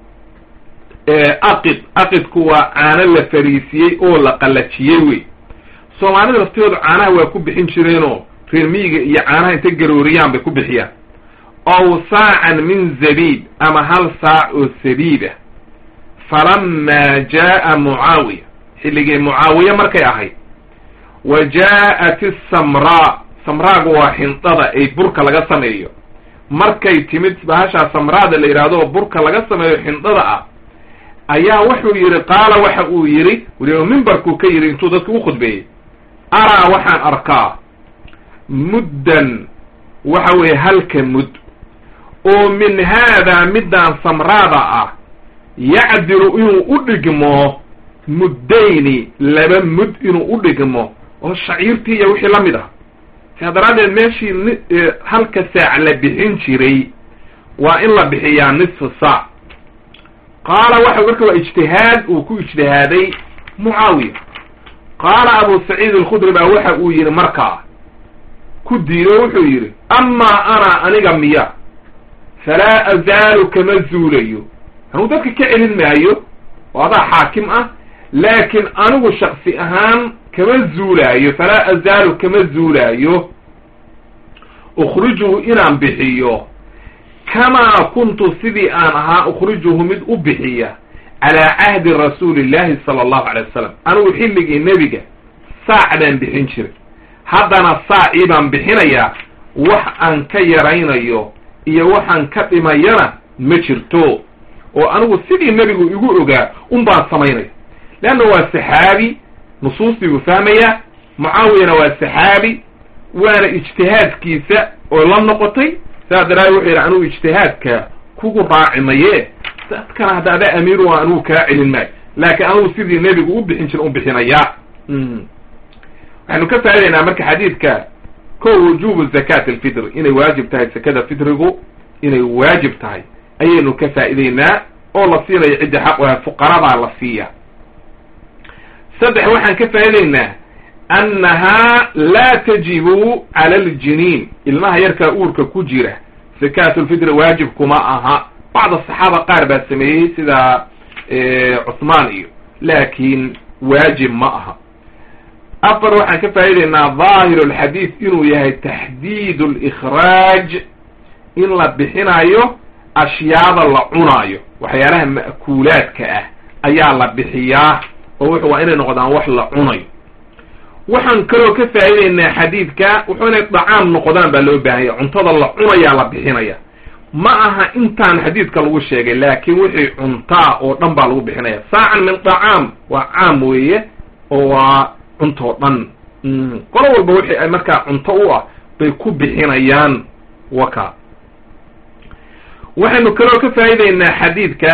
aqid aqidku waa caano la fariisiyey oo la qallajiyey wey soomaalida laftoodu caanaha waa ku bixin jireenoo reer miyiga iyo caanaha intay garooriyaan bay ku bixiyaan aw saacan min zabiib ama hal saac oo sabiib ah falamaa jaa'a mucaawiya xilligii mucaawiye markay ahayd wa jaa'at isamraa samraagu waa xindada ay burka laga sameeyo markay timid bahashaa samraada la yidhaahdo oo burka laga sameeyo xindada ah ayaa wuxuu yidhi qaala waxa uu yidhi weliba mimbarkuu ka yidhi intuu dadka u khudbeeyey araa waxaan arkaa muddan waxa weeye halka mud oo min haadaa middaan samraada ah yacdilu inuu u dhigmo muddayni laba mud inuu u dhigmo oo shaciirtii iyo wixii la mid ah sidaa daraaddeed meeshii n halka saac la bixin jiray waa in la bixiyaa nisfu saac qaala waxa marka waa ijtihaad uu ku ijtihaaday mucaawiya qaala abu saciid alkhudri baa waxa uu yidhi markaa ku diido wuxuu yidhi amaa ana aniga miya falaa azaalu kama zuulayo anuu dadka ka celin maayo oo adaa xaakim ah laakiin anigu shaksi ahaan kama zuulaayo falaa azaalu kama zuulaayo ukhrijuhu inaan bixiyo kamaa kuntu sidii aan ahaa ukhrijuhu mid u bixiya calaa cahdi rasuuli illahi sala allahu alay wasalam anigu xilligii nebiga saac baan bixin jiray haddana saacii baan bixinayaa wax aan ka yaraynayo iyo waxaan ka dhimayana ma jirto oo anigu sidii nebigu igu ogaa un baan samaynaya leanna waa saxaabi nusuustii buu fahmayaa mucaawiyana waa saxaabi waana ijtihaadkiisa oo la noqotay saa daraadeed wuxuu yidhi anugu ijtihaadka kugu raaci maye dadkana hadda adaa amiiru a anugu kaa celin maayo laakiin anugu sidii nebigu u bixin jira u bixinayaa waxaynu ka faa'idaynaa marka xadiidka ko wujubu zakat alfitr inay waajib tahay zakada fitrigu inay waajib tahay ayaynu ka faa'idaynaa oo la siinayo cidda xaq waha fuqaradaa la siiya saddex waxaan ka faa'idaynaa annahaa laa tajibu cala aljiniin ilmaha yarkaa uurka ku jira zakatulfitri waajib kuma aha bacda saxaaba qaar baa sameeyey sida cuthmaan iyo laakiin waajib ma aha afar waxaan ka faa'idaynaa dhaahiru alxadiid inuu yahay taxdiid alikhraaj in la bixinayo ashyaada la cunaayo waxyaalaha ma'kuulaadka ah ayaa la bixiyaa oo wuxu waa inay noqdaan wax la cunayo waxaan kaloo ka faa'idaynaa xadiidka wuxuu inay dacaam noqdaan baa loo baahanya cuntada la cunayaa la bixinaya ma aha intaan xadiidka lagu sheegay laakiin wixii cuntaa oo dhan baa lagu bixinaya saacan min dacaam waa caam weeye oo waa cuntoo dhan qolo walba wixii ay markaa cunto u ah bay ku bixinayaan waka waxaynu kaloo ka faa'idaynaa xadiidka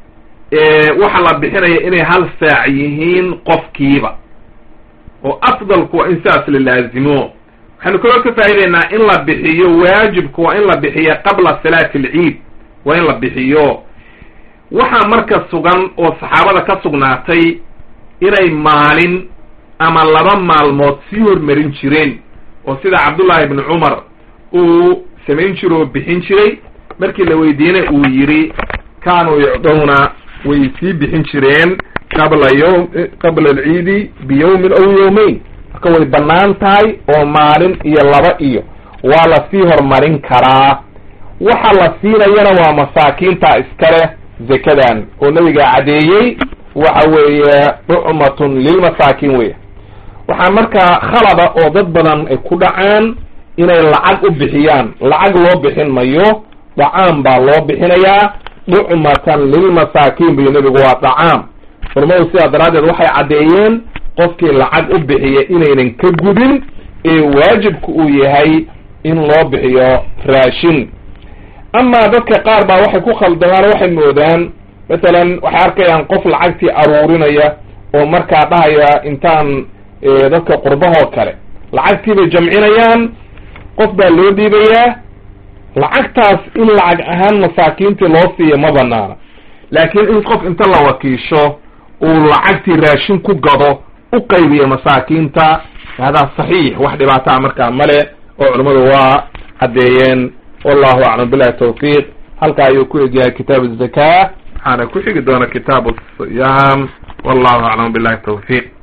waxa la bixinaya inay hal saac yihiin qofkiiba oo afdalku waa in sidaas la laazimo waxaynu kaloo ka faa'idaynaa in la bixiyo waajibku waa in la bixiyo qabla salaati alciid waa in la bixiyo waxaa marka sugan oo saxaabada ka sugnaatay inay maalin ama laba maalmood sii hormarin jireen oo sida cabdullaahi ibni cumar uu samayn jiro oo bixin jiray markii la weydiinay uu yidhi kaanuu yucdawna way sii bixin jireen qabla yawm qabla alciidi biyawmin aw yawmayn marka way bannaan tahay oo maalin iyo laba iyo waa lasii horumarin karaa waxa la siinayana waa masaakiinta iskale zakadan oo nabiga caddeeyey waxa weeye ducmatun lilmasaakiin weya waxaa markaa khalada oo dad badan ay ku dhacaan inay lacag u bixiyaan lacag loo bixin mayo dacaam baa loo bixinayaa ducmatan lilmasaakiin buyo nebigu waa dacaam culamadu sidaa daraaddeed waxay caddeeyeen qofkii lacag u bixiya inaynan ka gudin ee waajibku uu yahay in loo bixiyo raashin amaa dadka qaar baa waxay ku khaldamaan waxay moodaan masalan waxay arkayaan qof lacagtii aruurinaya oo markaa dhahaya intaan dadka qurbahoo kale lacagtii bay jamcinayaan qof baa loo dhiibayaa lacagtaas in lacag ahaan masaakiintii loo siiya ma banaana laakiin in qof inta la wakiisho uu lacagtii raashin ku gado u qaybiya masaakiinta hadaa saxiix wax dhibaataa markaa male oo culimmadu waa caddeeyeen wallahu aclam billahi tawfiiq halkaa ayuu ku egyahay kitaab الzaka waxaana ku xigi doona kitaab الصiyam wallahu aclam billahi tawfiiq